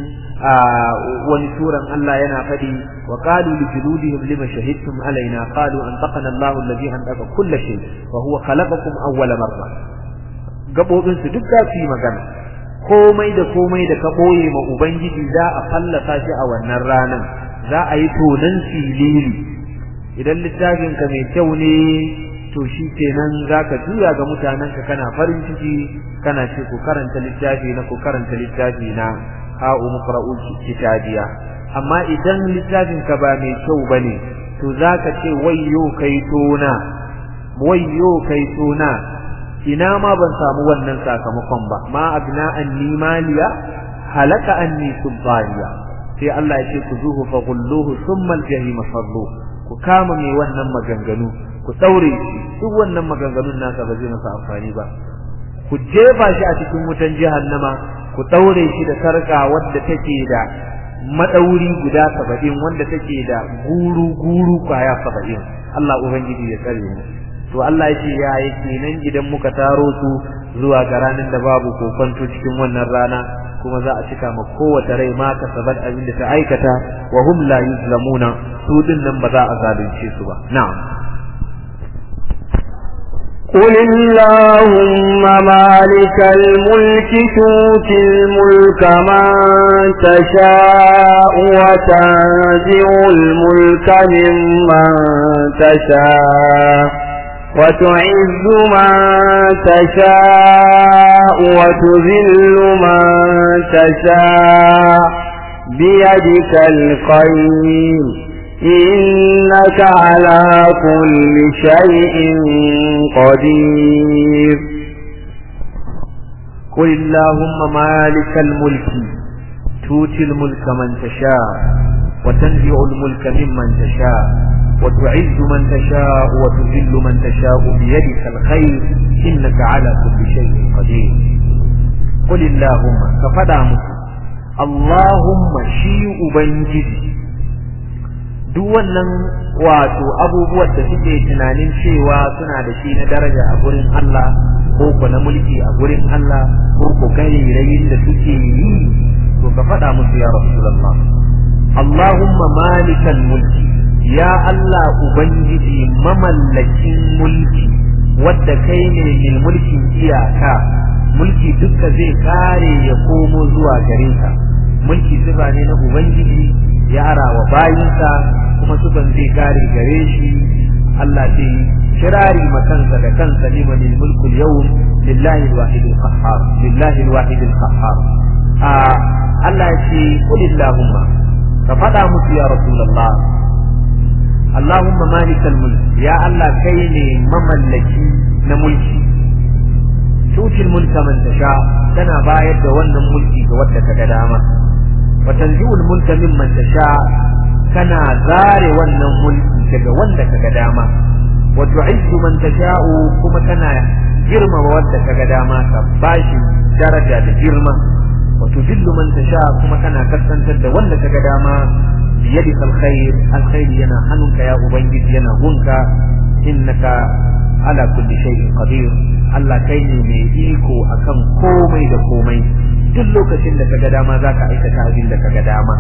wani suran Allah yana faɗi wa qalu li juludihim lima shahidtum alaina qalu antaqana Allahu alladhi antaqa kull shay wa huwa khalaqakum awwala marra gabobin su duk za su yi magana komai da komai da ka boye ma ubangiji za a fallasa shi a wannan ranan za a yi tonan filili idan littafin ka mai kyau ne to shi kenan zaka juya ga mutanen ka kana farin ciki kana ce ku karanta littafi na ku karanta littafi na ha umqra'u kitabiya amma idan littafin ka ba mai kyau bane to zaka ce wayyo kai tona wayyo kai tona ina ma ban samu wannan sakamakon ba ma abna anni maliya halaka anni sultaniya sai Allah ya ce ku zuhu fa gulluhu thumma aljahim sallu ku kama mai wannan maganganu ku daure shi duk wannan maganganun nasa ba zai masa amfani ba ku jefa shi a cikin wutan jahannama ku daure shi da sarka wadda take da madauri guda saba'in wanda take da guru guru kwaya saba'in Allah ubangiji ya tsare mu to Allah ya ce ya yake nan idan muka taro su zuwa ga ranar da babu kokonto cikin wannan rana kuma za a cika ma kowace rai ma ka sabat abin da ta aikata wa hum la yuzlamuna su din nan ba za a zalunce su ba na'am قل اللهم مالك الملك تؤتي الملك من تشاء وتنزع الملك ممن تشاء وتعز من تشاء وتذل من تشاء بيدك الخير إنك على كل شيء قدير قل اللهم مالك الملك تؤتي الملك من تشاء وتنزع الملك ممن تشاء وتعز من تشاء وتذل من تشاء بيدك الخير إنك على كل شيء قدير قل اللهم ففدع اللهم شيء بنجدي duk wannan wato abubuwan da suke tunanin cewa suna da shi na daraja a gurin Allah ko ko na mulki a gurin Allah ko ko rayin da suke yi to ka faɗa musu ya Rasulullah Allahumma malikal mulki ya Allah ubangiji mamallakin mulki wadda kai ne mai mulkin iyaka mulki duka zai kare ya komo zuwa gare ka mulki sifa ne na ubangiji ya ara wa bayinsa kuma sukan zai kare gare shi Allah ce kirari makansa da kansa liman mulku yawm lillahi alwahid alqahhar lillahi alwahid alqahhar a Allah ya ce qul illahumma ka fada musu ya rasulullah Allahumma malikal mulk ya Allah kai ne mamallaki na mulki tutil mulka man tasha kana bayar da wannan mulki ga wanda kaga dama وتنزع الملك ممن تشاء كنا زار wannan mulki daga wanda kaga dama wa tu'izzu man tasha'u kuma kana girma wanda kaga dama ka bashi daraja da girma wa tudillu man tasha kuma kana kasantar da wanda kaga dama biyadika alkhair alkhair yana hannunka ya ubangiji yana gunka innaka ala kulli shay'in qadir Allah kai ne mai iko akan komai da komai duk lokacin da kaga dama zaka aikata abin da kaga dama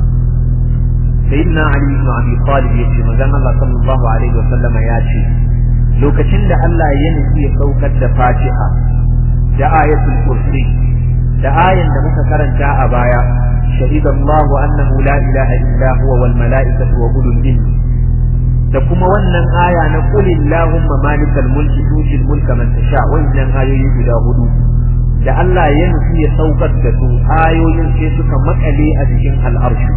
sayyidina ali ibn abi talib yace manzon Allah sallallahu alaihi wa sallam ya ce lokacin da Allah ya nufi ya saukar da Fatiha da ayatul kursi da ayan da muka karanta a baya shahida Allah annahu la ilaha illa huwa wal malaikatu wa ulul ilmi da kuma wannan aya na qul illahumma malikal mulki tutil mulka man tasha wannan ayoyi guda hudu da Allah ya nufi ya saukar da su ayoyin sai suka makale a jikin al'arshi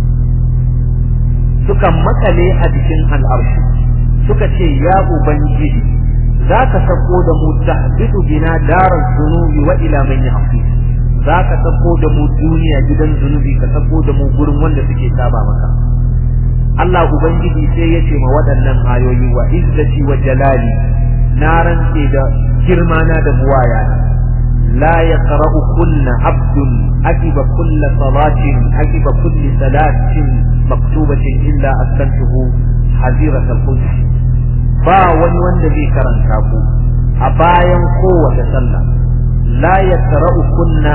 suka makale a jikin al'arshi suka ce ya ubangiji za ka sako da mu tahbitu bina darar zunubi wa ila man yahfi za ka sako da mu duniya gidan zunubi ka sako da mu gurin wanda suke saba maka Allah ubangiji sai ya ce ma waɗannan ayoyi wa izzati wa jalali na rantse da girma na da buwaya لا يقرأ كل عبد أجب كل صلاة أجب كل صلاة مكتوبة إلا أسكنته حزيرة القدس با wani wanda zai karanta ku a bayan kowace sallah la yaqra'u kunna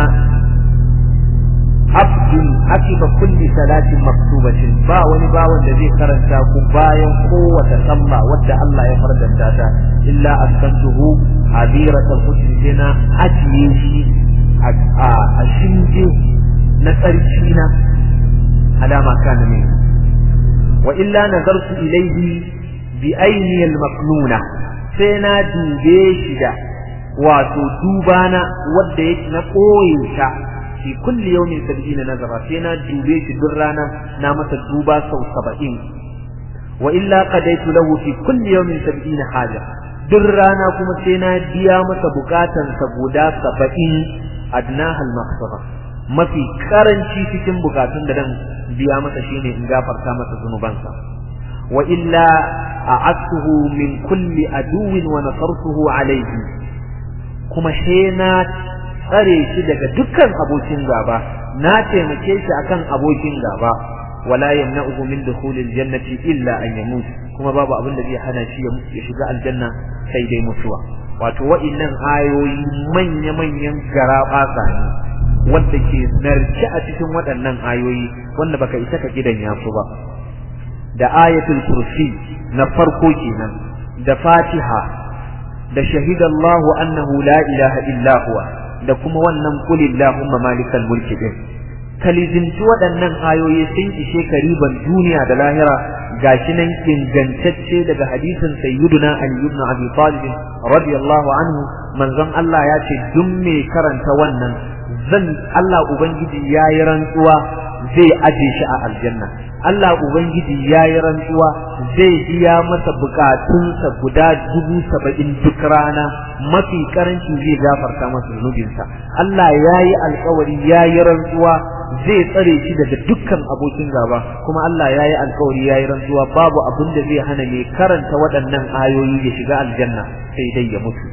abdun akiba kulli salatin maktubatin ba wani ba wanda zai karanta ku bayan kowace sallah wadda Allah ya fardanta ta illa askantuhu hadiratul qudsi na ajiye shi a shinge na tsarki na alama kana ne wa illa nazartu ilayhi bi aini al-maqnuna sai na dube shi da wato dubana wadda yake na koyin ta fi kulli yawmin sab'ina nazara sai na dube shi duk rana na masa duba sau saba'in wa illa qadaitu lahu fi kulli yawmin sab'ina haja duk rana kuma sai na biya masa bukatan sa guda saba'in adnaha al-maghfira mafi karanci cikin bukatun da dan biya masa shine in gafarta masa zunubansa wa illa a'atuhu min kulli aduwin wa nasartuhu alayhi kuma sai na tsare shi daga dukkan abokin gaba na taimake shi akan abokin gaba wala yamna'uhu min dukhulil jannati illa an yamut kuma babu abin da zai hana shi ya shiga aljanna sai dai mutuwa wato wa'innan ayoyi manya-manyan garabasa ne wanda ke narke a cikin waɗannan ayoyi wanda baka isa ka gidan yasu ba da ayatul kursi na farko kenan da fatiha da shahidallahu annahu la ilaha illa huwa da kuma wannan kulillahumma malikal mulki din kalizinci waɗannan ayoyi sun ishe kariban duniya da lahira gashi nan ingantacce daga hadisin sayyiduna ali ibn abi talib radiyallahu anhu manzon Allah ya ce duk mai karanta wannan zan Allah ubangiji yayi rantsuwa zai aje shi a aljanna Allah ubangiji yayi rantsuwa zai biya masa bukatunsa guda dubu saba'in duk rana mafi karanci zai gafarta masa zunubinsa Allah yayi alkawari yayi rantsuwa zai tsare shi daga dukkan abokin gaba kuma Allah yayi alkawari yayi rantsuwa babu abin da zai hana mai karanta waɗannan ayoyi ya shiga aljanna sai dai ya mutu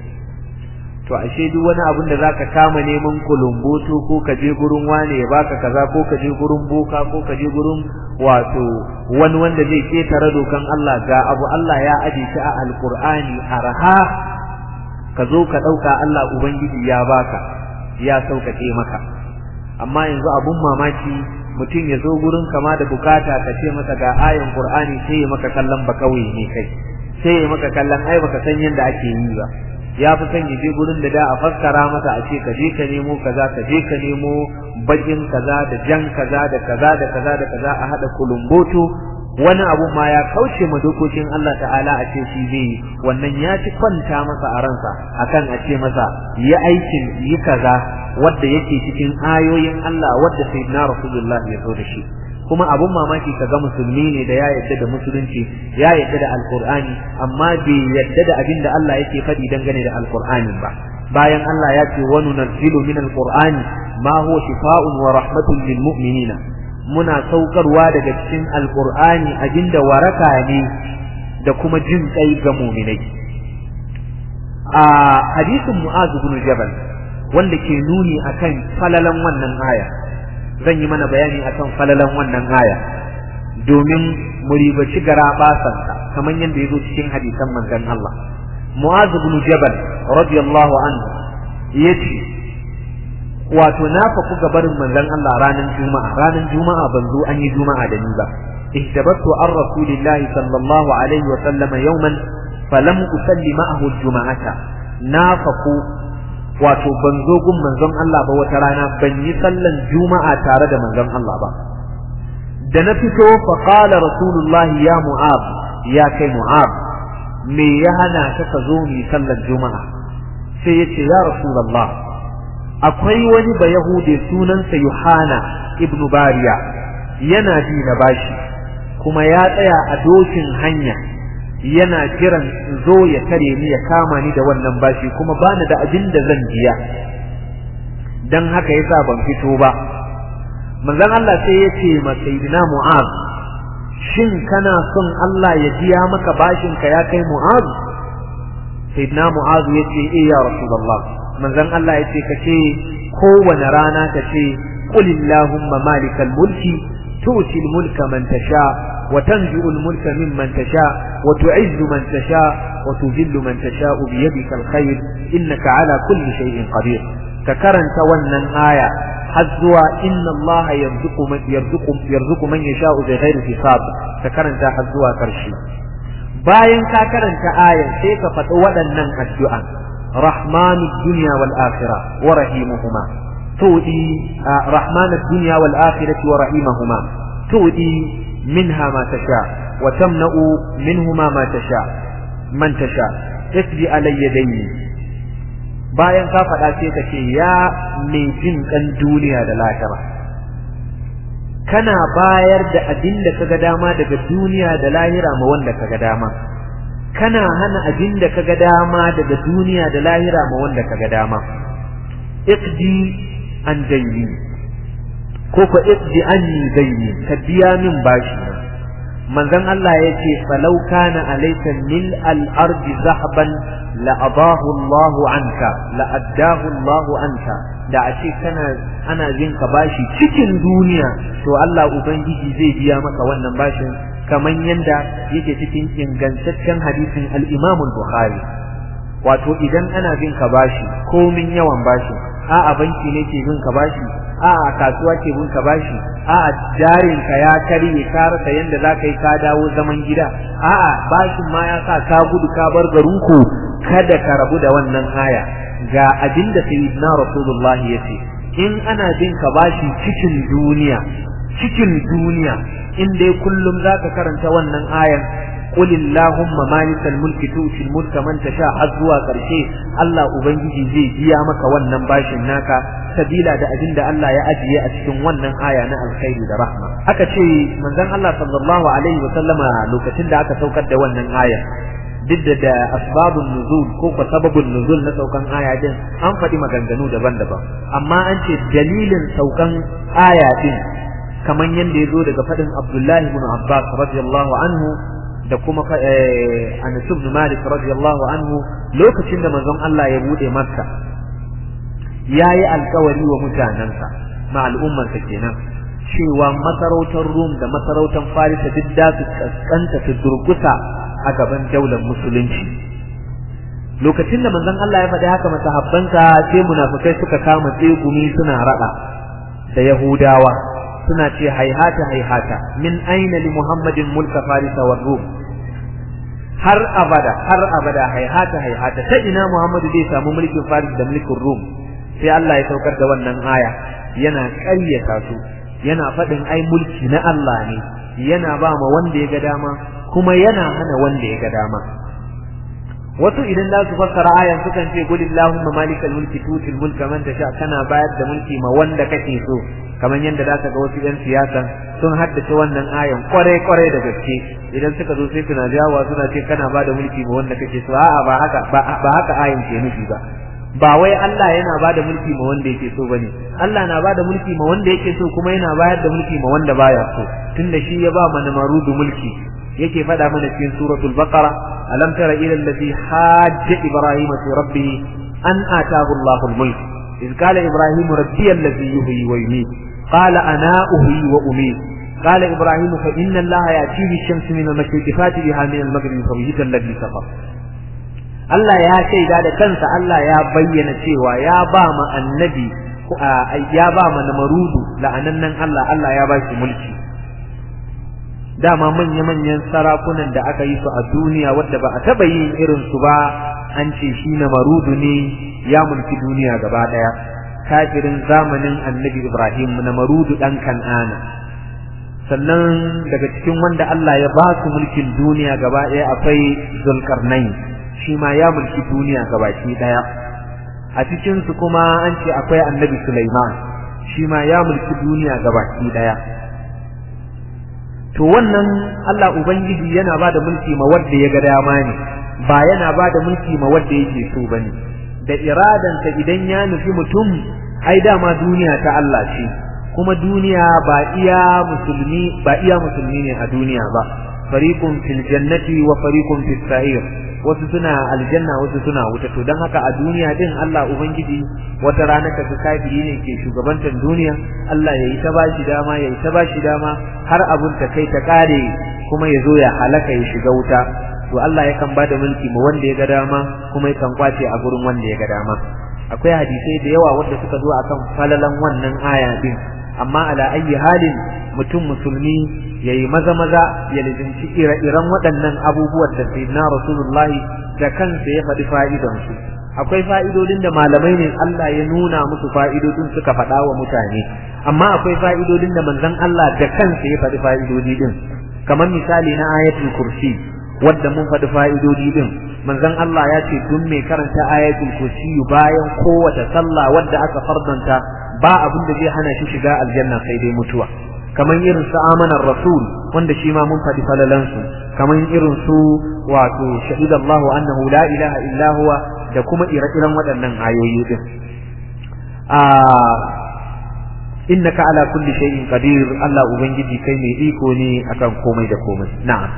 to ashe duk wani abin da zaka kama neman kulumboto ko ka je gurin wane ya baka kaza ko ka je gurin boka ko ka je gurin wato wani wanda zai ketare dokan Allah ga abu Allah ya aje shi a alqur'ani arha ka zo ka dauka Allah ubangiji ya baka ya sauƙaƙe maka amma yanzu abun mamaki mutum ya zo gurin kama da bukata ka ce masa ga ayan qur'ani sai ya maka kallon ba kawai ne kai sai ya maka kallon ai baka san yadda ake yi ba ya fi son ya je gurin da da a fassara masa a ce ka je ka nemo kaza ka je ka nemo bakin kaza da jan kaza da kaza da kaza da kaza a hada kulumboto wani abu ma ya kauce ma dokokin Allah ta'ala a ce shi zai wannan ya ci kwanta masa a ransa akan a ce masa yi aikin yi kaza wadda yake cikin ayoyin Allah wadda sayyidina Rasulullah ya zo da shi kuma abun mamaki kaga musulmi ne da ya yadda da musulunci ya yadda da alqur'ani amma bai yadda da abin da Allah yake faɗi dangane da alqur'ani ba bayan Allah ya ce wa nunazzilu min alqur'ani ma huwa shifaa'un wa rahmatun lil mu'minina muna saukarwa daga cikin alqur'ani abinda waraka ne da kuma jin kai ga mu'minai a hadisin mu'az ibn jabal wanda ke nuni akan falalan wannan aya zan yi mana bayani akan falalan wannan aya domin mu ribaci gara basanta kamar yadda yazo cikin hadisan manzon Allah Mu'az ibn Jabal radiyallahu anhu yace wato na faku gabarin manzon Allah ranar juma'a ranar juma'a ban zo an yi juma'a da ni ba ihtabattu an rasulillahi sallallahu alaihi wa sallama yawman falam usalli ma'ahu juma'ata na faku wato ban zo gun manzon Allah ba wata rana ban yi sallan juma'a tare da manzon Allah ba da na fito fa qala rasulullahi ya mu'ab ya kai mu'ab me ya hana ka ka zo mu sallan juma'a sai ya ce ya rasulullah akwai wani ba yahude sunansa yohana ibnu bariya yana bi na bashi kuma ya tsaya a dokin hanya yana jiran zo ya tare ni ya kama ni da wannan bashi kuma bani da abin da zan biya dan haka yasa ban fito ba manzon Allah sai ya ce ma sayyidina Mu'az shin kana son Allah ya biya maka bashin ka ya kai Mu'az sayyidina Mu'az ya ce eh ya rasulullah manzon Allah ya ce kace kowane rana kace qul illahumma malikal mulki tu'ti al-mulka man tasha وتنزع الملك ممن تشاء وتعز من تشاء وتذل من تشاء بيدك الخير إنك على كل شيء قدير ككرنت ونن آية حزوا إن الله يرزق من, يرزق, يرزق من يشاء بغير حساب ككرنت حزوا كرشي bayan ka karanta ayan sai ka faɗi waɗannan addu'a rahmanu dunya wal akhirah wa rahimuhuma tudi rahmanu dunya wal akhirati wa rahimahuma tudi منها ما تشاء وتمنع منهما ما تشاء من تشاء اقضي علي ديني bayan ka faɗa sai ka ce ya mai jin ɗan duniya da lahira kana bayar da abin da kaga dama daga duniya da lahira ma wanda kaga dama kana hana abin da kaga dama daga duniya da lahira ma wanda kaga dama iqdi an daini ko ko iqdi anni daini ka biya min bashi manzon Allah ya ce falau kana alayka mil al-ardi zahaban la adahu Allah anka la addahu Allah anka da a ce kana ana jin ka bashi cikin duniya to Allah ubangiji zai biya maka wannan bashin kamar yanda yake cikin ingantaccen hadisin al-Imam al-Bukhari wato idan ana bin ka bashi komin yawan bashi a'a banki ne ke bin ka bashi a'a kasuwa ke bin ka bashi a'a jarin ka ya karye ka rasa yanda za ka yi ka dawo zaman gida a'a bashin ma ya sa ka gudu ka bar garin ku kada ka rabu da wannan aya ga abin da sayyidina rasulullahi ya ce in ana bin ka bashi cikin duniya cikin duniya in dai kullum zaka karanta wannan ayan قل اللهم مالك الملك تؤتي الملك من تشاء azwa karshe Allah ubangiji zai biya maka wannan bashin naka sabila da abin da Allah ya ajiye a cikin wannan aya na alkhairi da rahma aka ce manzon Allah sallallahu alaihi wa sallama lokacin da aka saukar da wannan aya duk da da asbabun nuzul ko ko sababun nuzul na saukan aya din an faɗi maganganu daban-daban amma an ce dalilin saukan aya din kaman yanda ya zo daga faɗin Abdullahi ibn Abbas radiyallahu anhu da kuma Anas ibn Malik radiyallahu anhu lokacin da manzon Allah ya bude Makka yayi alkawari wa mutanansa ma al'ummarsa kenan cewa masarautar Rum da masarautar Farisa duk da su kaskanta su durkusa a gaban daular musulunci lokacin da manzon Allah ya faɗi haka masahabbansa sai munafikai suka kama tsegumi suna rada da Yahudawa suna ce haihata haihata min aina li Muhammadin mulka Farisa wa Rum har abada har abada haihata haihata ta ina Muhammadu zai samu mulkin Faris da mulkin Rum sai Allah ya saukar da wannan aya yana ƙaryata su yana faɗin ai mulki na Allah ne yana ba ma wanda ya ga dama kuma yana hana wanda ya ga dama wasu idan za su fassara ayan sukan ce qul illahumma malikal mulki tutil mulka man tasha kana bayar da mulki ma wanda kake so kamar yadda za ka ga wasu 'yan siyasa sun haddace wannan ayan kwarai kwarai da gaske idan suka zo sai suna jawa suna ce kana ba da mulki ma wanda kake so a'a ba haka ba haka ayan ke nufi ba ba wai Allah yana ba da mulki ma wanda yake so bane Allah na ba da mulki ma wanda yake so kuma yana bayar da mulki ma wanda baya so tunda shi ya ba mana marudu mulki yake faɗa mana cikin suratul baqara alam tara ila allazi hajja ibrahima fi rabbih an atahu Allahu al-mulk إذ قال إبراهيم ربي الذي يحيي ويميت قال أنا أحيي وأميت قال إبراهيم فإن الله يأتي بالشمس من المشرق فات بها من المغرب فبهت الذي كفر Allah ya shaida da kansa Allah ya bayyana cewa ya ba ma annabi ya ba ma namarudu la'anannan Allah Allah ya ba shi mulki dama manya-manyan sarakunan da aka yi su a duniya wadda ba a taɓa yin irin su ba an ce shi namarudu ne ya mulki duniya gaba ɗaya kafirin zamanin annabi Ibrahim namarudu ɗan kan'ana sannan daga cikin wanda Allah ya ba su mulkin duniya gaba ɗaya akwai zulkarnain shi ma ya mulki duniya gabaki ɗaya a cikin su kuma an ce akwai annabi Sulaiman shi ma ya mulki duniya gabaki ɗaya to wannan Allah ubangiji yana ba da mulki ma wanda ya ga dama ne ba yana ba da mulki ma wanda yake so bane da iradansa idan ya nufi mutum ai dama duniya ta Allah ce kuma duniya ba iya musulmi ba iya musulmi ne a duniya ba fariqun fil jannati wa fariqun fis sa'ir wasu suna aljanna wasu suna wuta to dan haka a duniya din Allah ubangiji wata rana kaga kafiri ne ke shugabantar duniya Allah yayi ta bashi dama yayi ta bashi dama har abun ta kai ta kare kuma ya zo ya halaka ya shiga wuta to Allah yakan bada mulki ma wanda ya ga dama kuma yakan kwace a gurin wanda ya ga dama akwai hadisai da yawa wanda suka zo akan falalan wannan aya din amma ala ayi halin mutum musulmi yayi maza maza ya lizinci ire-iren waɗannan abubuwan da sayyidina rasulullahi da kansa ya faɗi fa'idan su akwai fa'idodin da malamai ne Allah ya nuna musu fa'idodin suka faɗa wa mutane amma akwai fa'idodin da manzon Allah da kansa ya faɗi fa'idodi din kamar misali na ayatul kursi wadda mun faɗi fa'idodi din manzon Allah ya ce duk mai karanta ayatul kursi bayan kowace sallah wadda aka fardanta ba abin da zai hana shi shiga aljanna sai dai mutuwa kamar irin su amanar rasul wanda shi ma mun faɗi falalan su kamar irin su wato shahidallahu annahu la ilaha illa huwa da kuma ire-iren waɗannan ayoyi din a innaka ala kulli shay'in qadir Allah ubangiji kai mai iko ne akan komai da komai na'am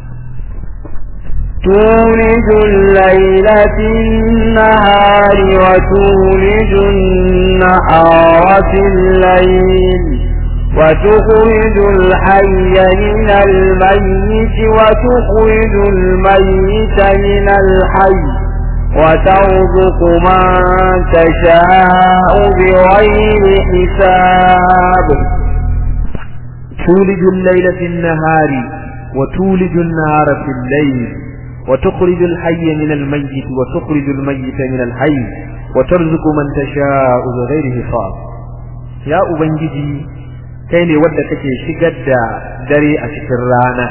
تولج الليل في النهار وتولج النهار في الليل وتخرج الحي من الميت وتخرج الميت من الحي وترزق من تشاء بغير حساب تولج الليل في النهار وتولج النهار في الليل وتخرج الحي من الميت وتخرج الميت من الحي وترزق من تشاء بغير حساب يا أبنجي kai ne wadda kake shigar da dare a cikin rana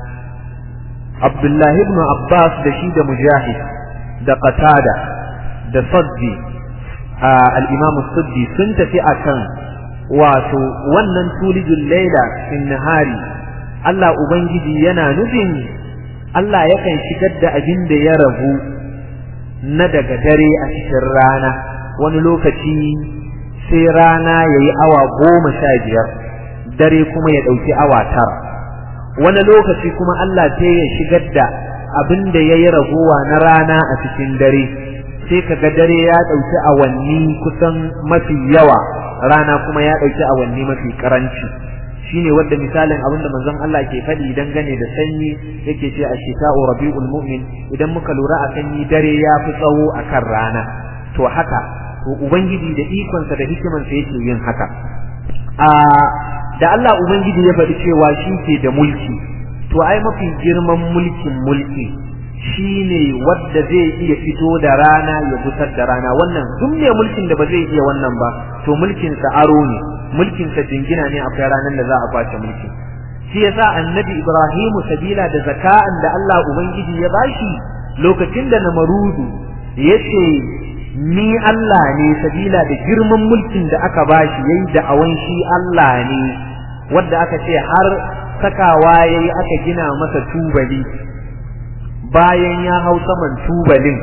Abdullahi ibn Abbas da shi da Mujahid da Qatada da Saddi al-Imam Saddi sun tafi akan wato wannan tulijul laila fin nahari Allah ubangiji yana nufin Allah yakan shigar da abin da ya rabu na daga dare a cikin rana wani lokaci sai rana yayi awa goma sha biyar dare kuma ya ɗauki awa tara wani lokaci kuma Allah sai ya shigar da abin da ya yi ragowa na rana a cikin dare sai kaga dare ya ɗauki awanni kusan mafi yawa rana kuma ya ɗauki awanni mafi ƙaranci shine wadda misalin abin da manzon Allah ke faɗi dangane da sanyi yake ce a shita'u rabi'ul mu'min idan muka lura a sanyi dare ya fi tsawo akan rana to haka to ubangiji da ikonsa da hikimansa yake yin haka a da Allah Ubangiji ya faɗi cewa shi ke da mulki to ai mafi girman mulkin mulki shine wadda zai iya fito da rana ya gusar da rana wannan duk mai mulkin da ba zai iya wannan ba to mulkin sa aro ne mulkin sa jingina ne akwai ranar da za a kwace mulki shi yasa annabi Ibrahimu sabila da zaka'an da Allah Ubangiji ya bashi lokacin da namarudu yace ni Allah ne sabila da girman mulkin da aka bashi yayi da awan shi Allah ne wanda aka ce har sakawa yayi aka gina masa tubali bayan ya hau saman tubalin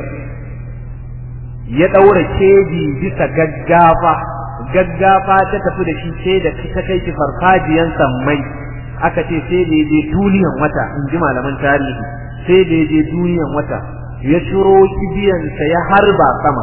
ya daura keji bisa gaggafa gaggafa ta tafi da shi sai da ta kai shi farfajiyan sammai aka ce sai da je duniyan wata in ji malaman tarihi sai da je duniyan wata ya ciro kibiyansa ya harba sama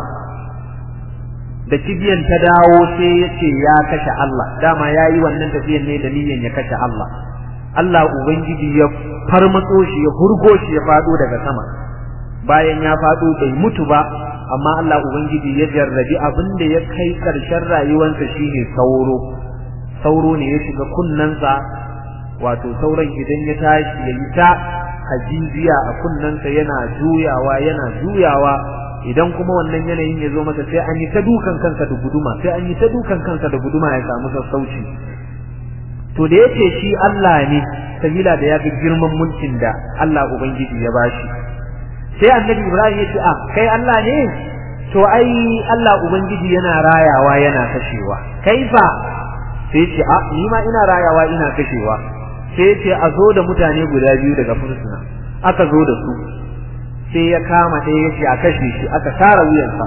da kibiyan ta dawo sai ya ce ya kashe Allah dama ya yi wannan tafiyan ne da niyyar ya kashe Allah Allah Ubangiji ya farmatso shi ya hurgo shi ya fado daga sama bayan ya fado bai mutu ba amma Allah Ubangiji ya jarrabi abin da ya kai karshen rayuwarsa shine sauro sauro ne ya shiga kunnensa wato sauran idan ya tashi ya yi ta hajijiya a kunnensa yana juyawa yana juyawa idan kuma wannan yanayin ya zo masa sai an yi ta dukan kansa da guduma sai an yi ta dukan kansa da guduma ya samu sassauci to da yake shi Allah ne sabila da ya ga girman mulkin da Allah ubangiji ya bashi sai annabi Ibrahim ya ce a kai Allah ne to ai Allah ubangiji yana rayawa yana kashewa kaifa sai ce a ni ma ina rayawa ina kashewa sai ce a zo da mutane guda biyu daga fursuna aka zo da su sai ya kama ɗaya ya ce a kashe shi aka tara wuyansa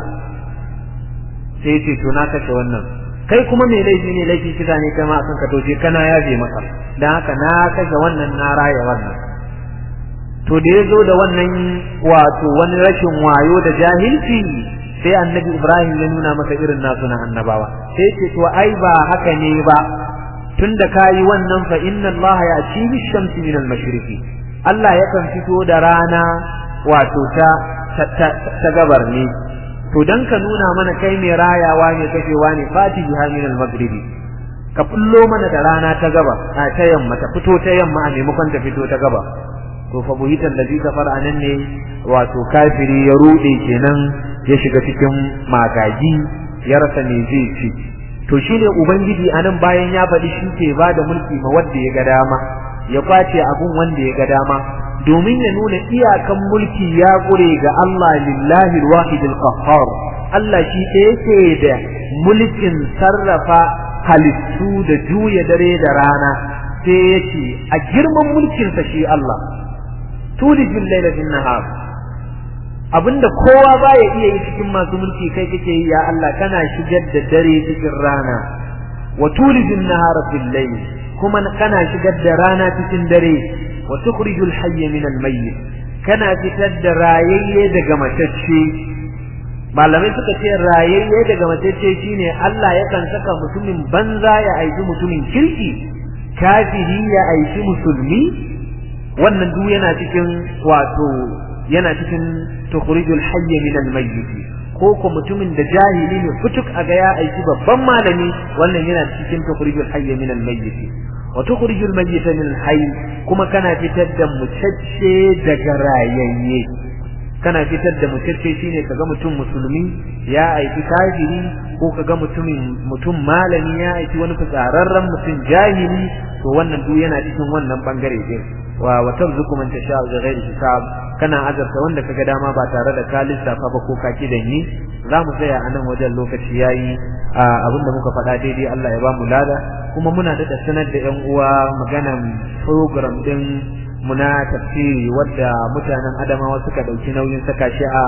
sai ya ce to na kashe wannan kai kuma mai laifi ne laifi kisa ne kai ma akan ka toje kana yaje maka dan haka na kashe wannan na raya wannan to da ya zo da wannan wato wani rashin wayo da jahilci sai annabi Ibrahim ya nuna masa irin nasu na annabawa sai ce to ai ba haka ne ba tunda kayi wannan fa inna Allah ya ci bi shamsi min al-mashriqi Allah yakan fito da rana wato ta ta gabar ne to dan ka nuna mana kai mai rayawa ne kashewa ne fati biha min al-maghribi ka fullo mana da rana ta gaba a ta yamma ta fito ta yamma a maimakon ta fito ta gaba to fa buhitan da zika fara nan ne wato kafiri ya rude kenan ya shiga cikin magagi ya rasa me zai ci to shine ubangiji anan bayan ya faɗi shi ke ba da mulki ma wanda ya ga dama ya kwace abun wanda ya ga dama domin ya nuna iyakan mulki ya gure ga Allah lillahi alwahid alqahhar Allah shi ɗaya yake da mulkin sarrafa halittu da juya dare da rana sai yace a girman mulkinsa shi Allah tulijul laila bin nahar abinda kowa baya iya yi cikin masu mulki kai kake yi ya Allah kana shigar da dare cikin rana wa tulijun nahara fil layl kuma kana shigar da rana cikin dare wa tukhrijul hayya min al mayyit kana fitar da rayayye daga matacce malamai suka ce rayayye daga matacce shine Allah yakan saka mutumin banza ya aiki mutumin kirki kafiri ya aiki musulmi wannan duk yana cikin wato yana cikin tukhrijul hayya min al mayyit ko ko mutumin da jahili ne futuk a ga ya aiki babban malami wannan yana cikin tukhrijul hayya min al mayyit wa tukhrijul mayyita min al hayy kuma kana fitar da mutacce daga rayayye kana fitar da mutacce shine kaga mutum musulmi ya aiki kafiri ko kaga mutumin mutum malami ya aiki wani fitsararren mutum jahili to wannan duk yana cikin wannan bangare din wa wa tarzuqu man tasha'u bi ghairi hisab kana azarta wanda kaga dama ba tare da ka lissafa ba ko ka kidan yi za mu tsaya a nan wajen lokaci yayi abinda muka faɗa daidai Allah ya ba mu lada kuma muna da sanar da ƴan uwa maganan program din muna tafsiri wadda mutanen Adamawa suka dauki nauyin saka shi a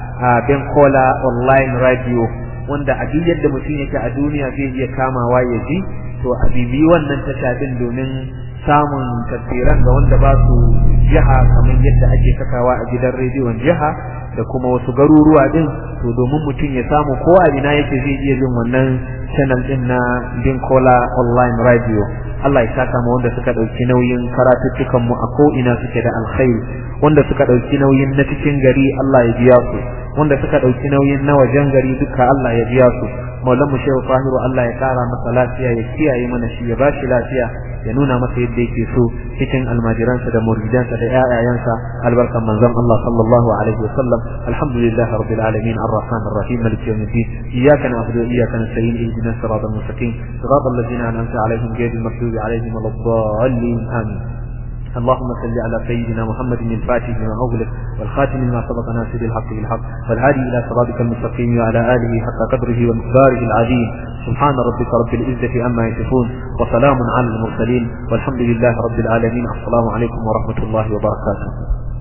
Benkola online radio wanda a duk yadda mutum yake a duniya zai iya kamawa ya ji to a bibi wannan tasha din domin samun tafsiran ga wanda ba su jiha kamar yadda ake sakawa a gidan rediyon jiha da kuma wasu garuruwa din to domin mutum ya samu ko a ina yake zai iya jin wannan channel din na Binkola online radio Allah ya saka mu wanda suka dauki nauyin karatuttukan mu a ko ina suke da alkhairi wanda suka dauki nauyin na cikin gari Allah ya biya su wanda suka dauki nauyin na wajen gari duka Allah ya biya su maulan mu shehu fahiru Allah ya kara masa lafiya ya kiyaye mana shi ya bashi lafiya ya nuna masa yadda yake so cikin almajiransa da muridansa da ƴaƴayansa albarkan manzon Allah sallallahu alaihi wa sallam alhamdulillah rabbil alamin arrahman arrahim malik yawmiddin iyyaka na'budu wa iyyaka nasta'in ihdinas siratal mustaqim siratal ladzina an'amta alaihim ghayril maghdubi alaihim waladdallin amin اللهم صل على سيدنا محمد الفاتح لما أغلق والخاتم لما سبق ناصر الحق بالحق والهادي إلى صراطك المستقيم وعلى آله حق قدره ومقداره العظيم سبحان ربك رب العزة عما يصفون وسلام على المرسلين والحمد لله رب العالمين السلام عليكم ورحمة الله وبركاته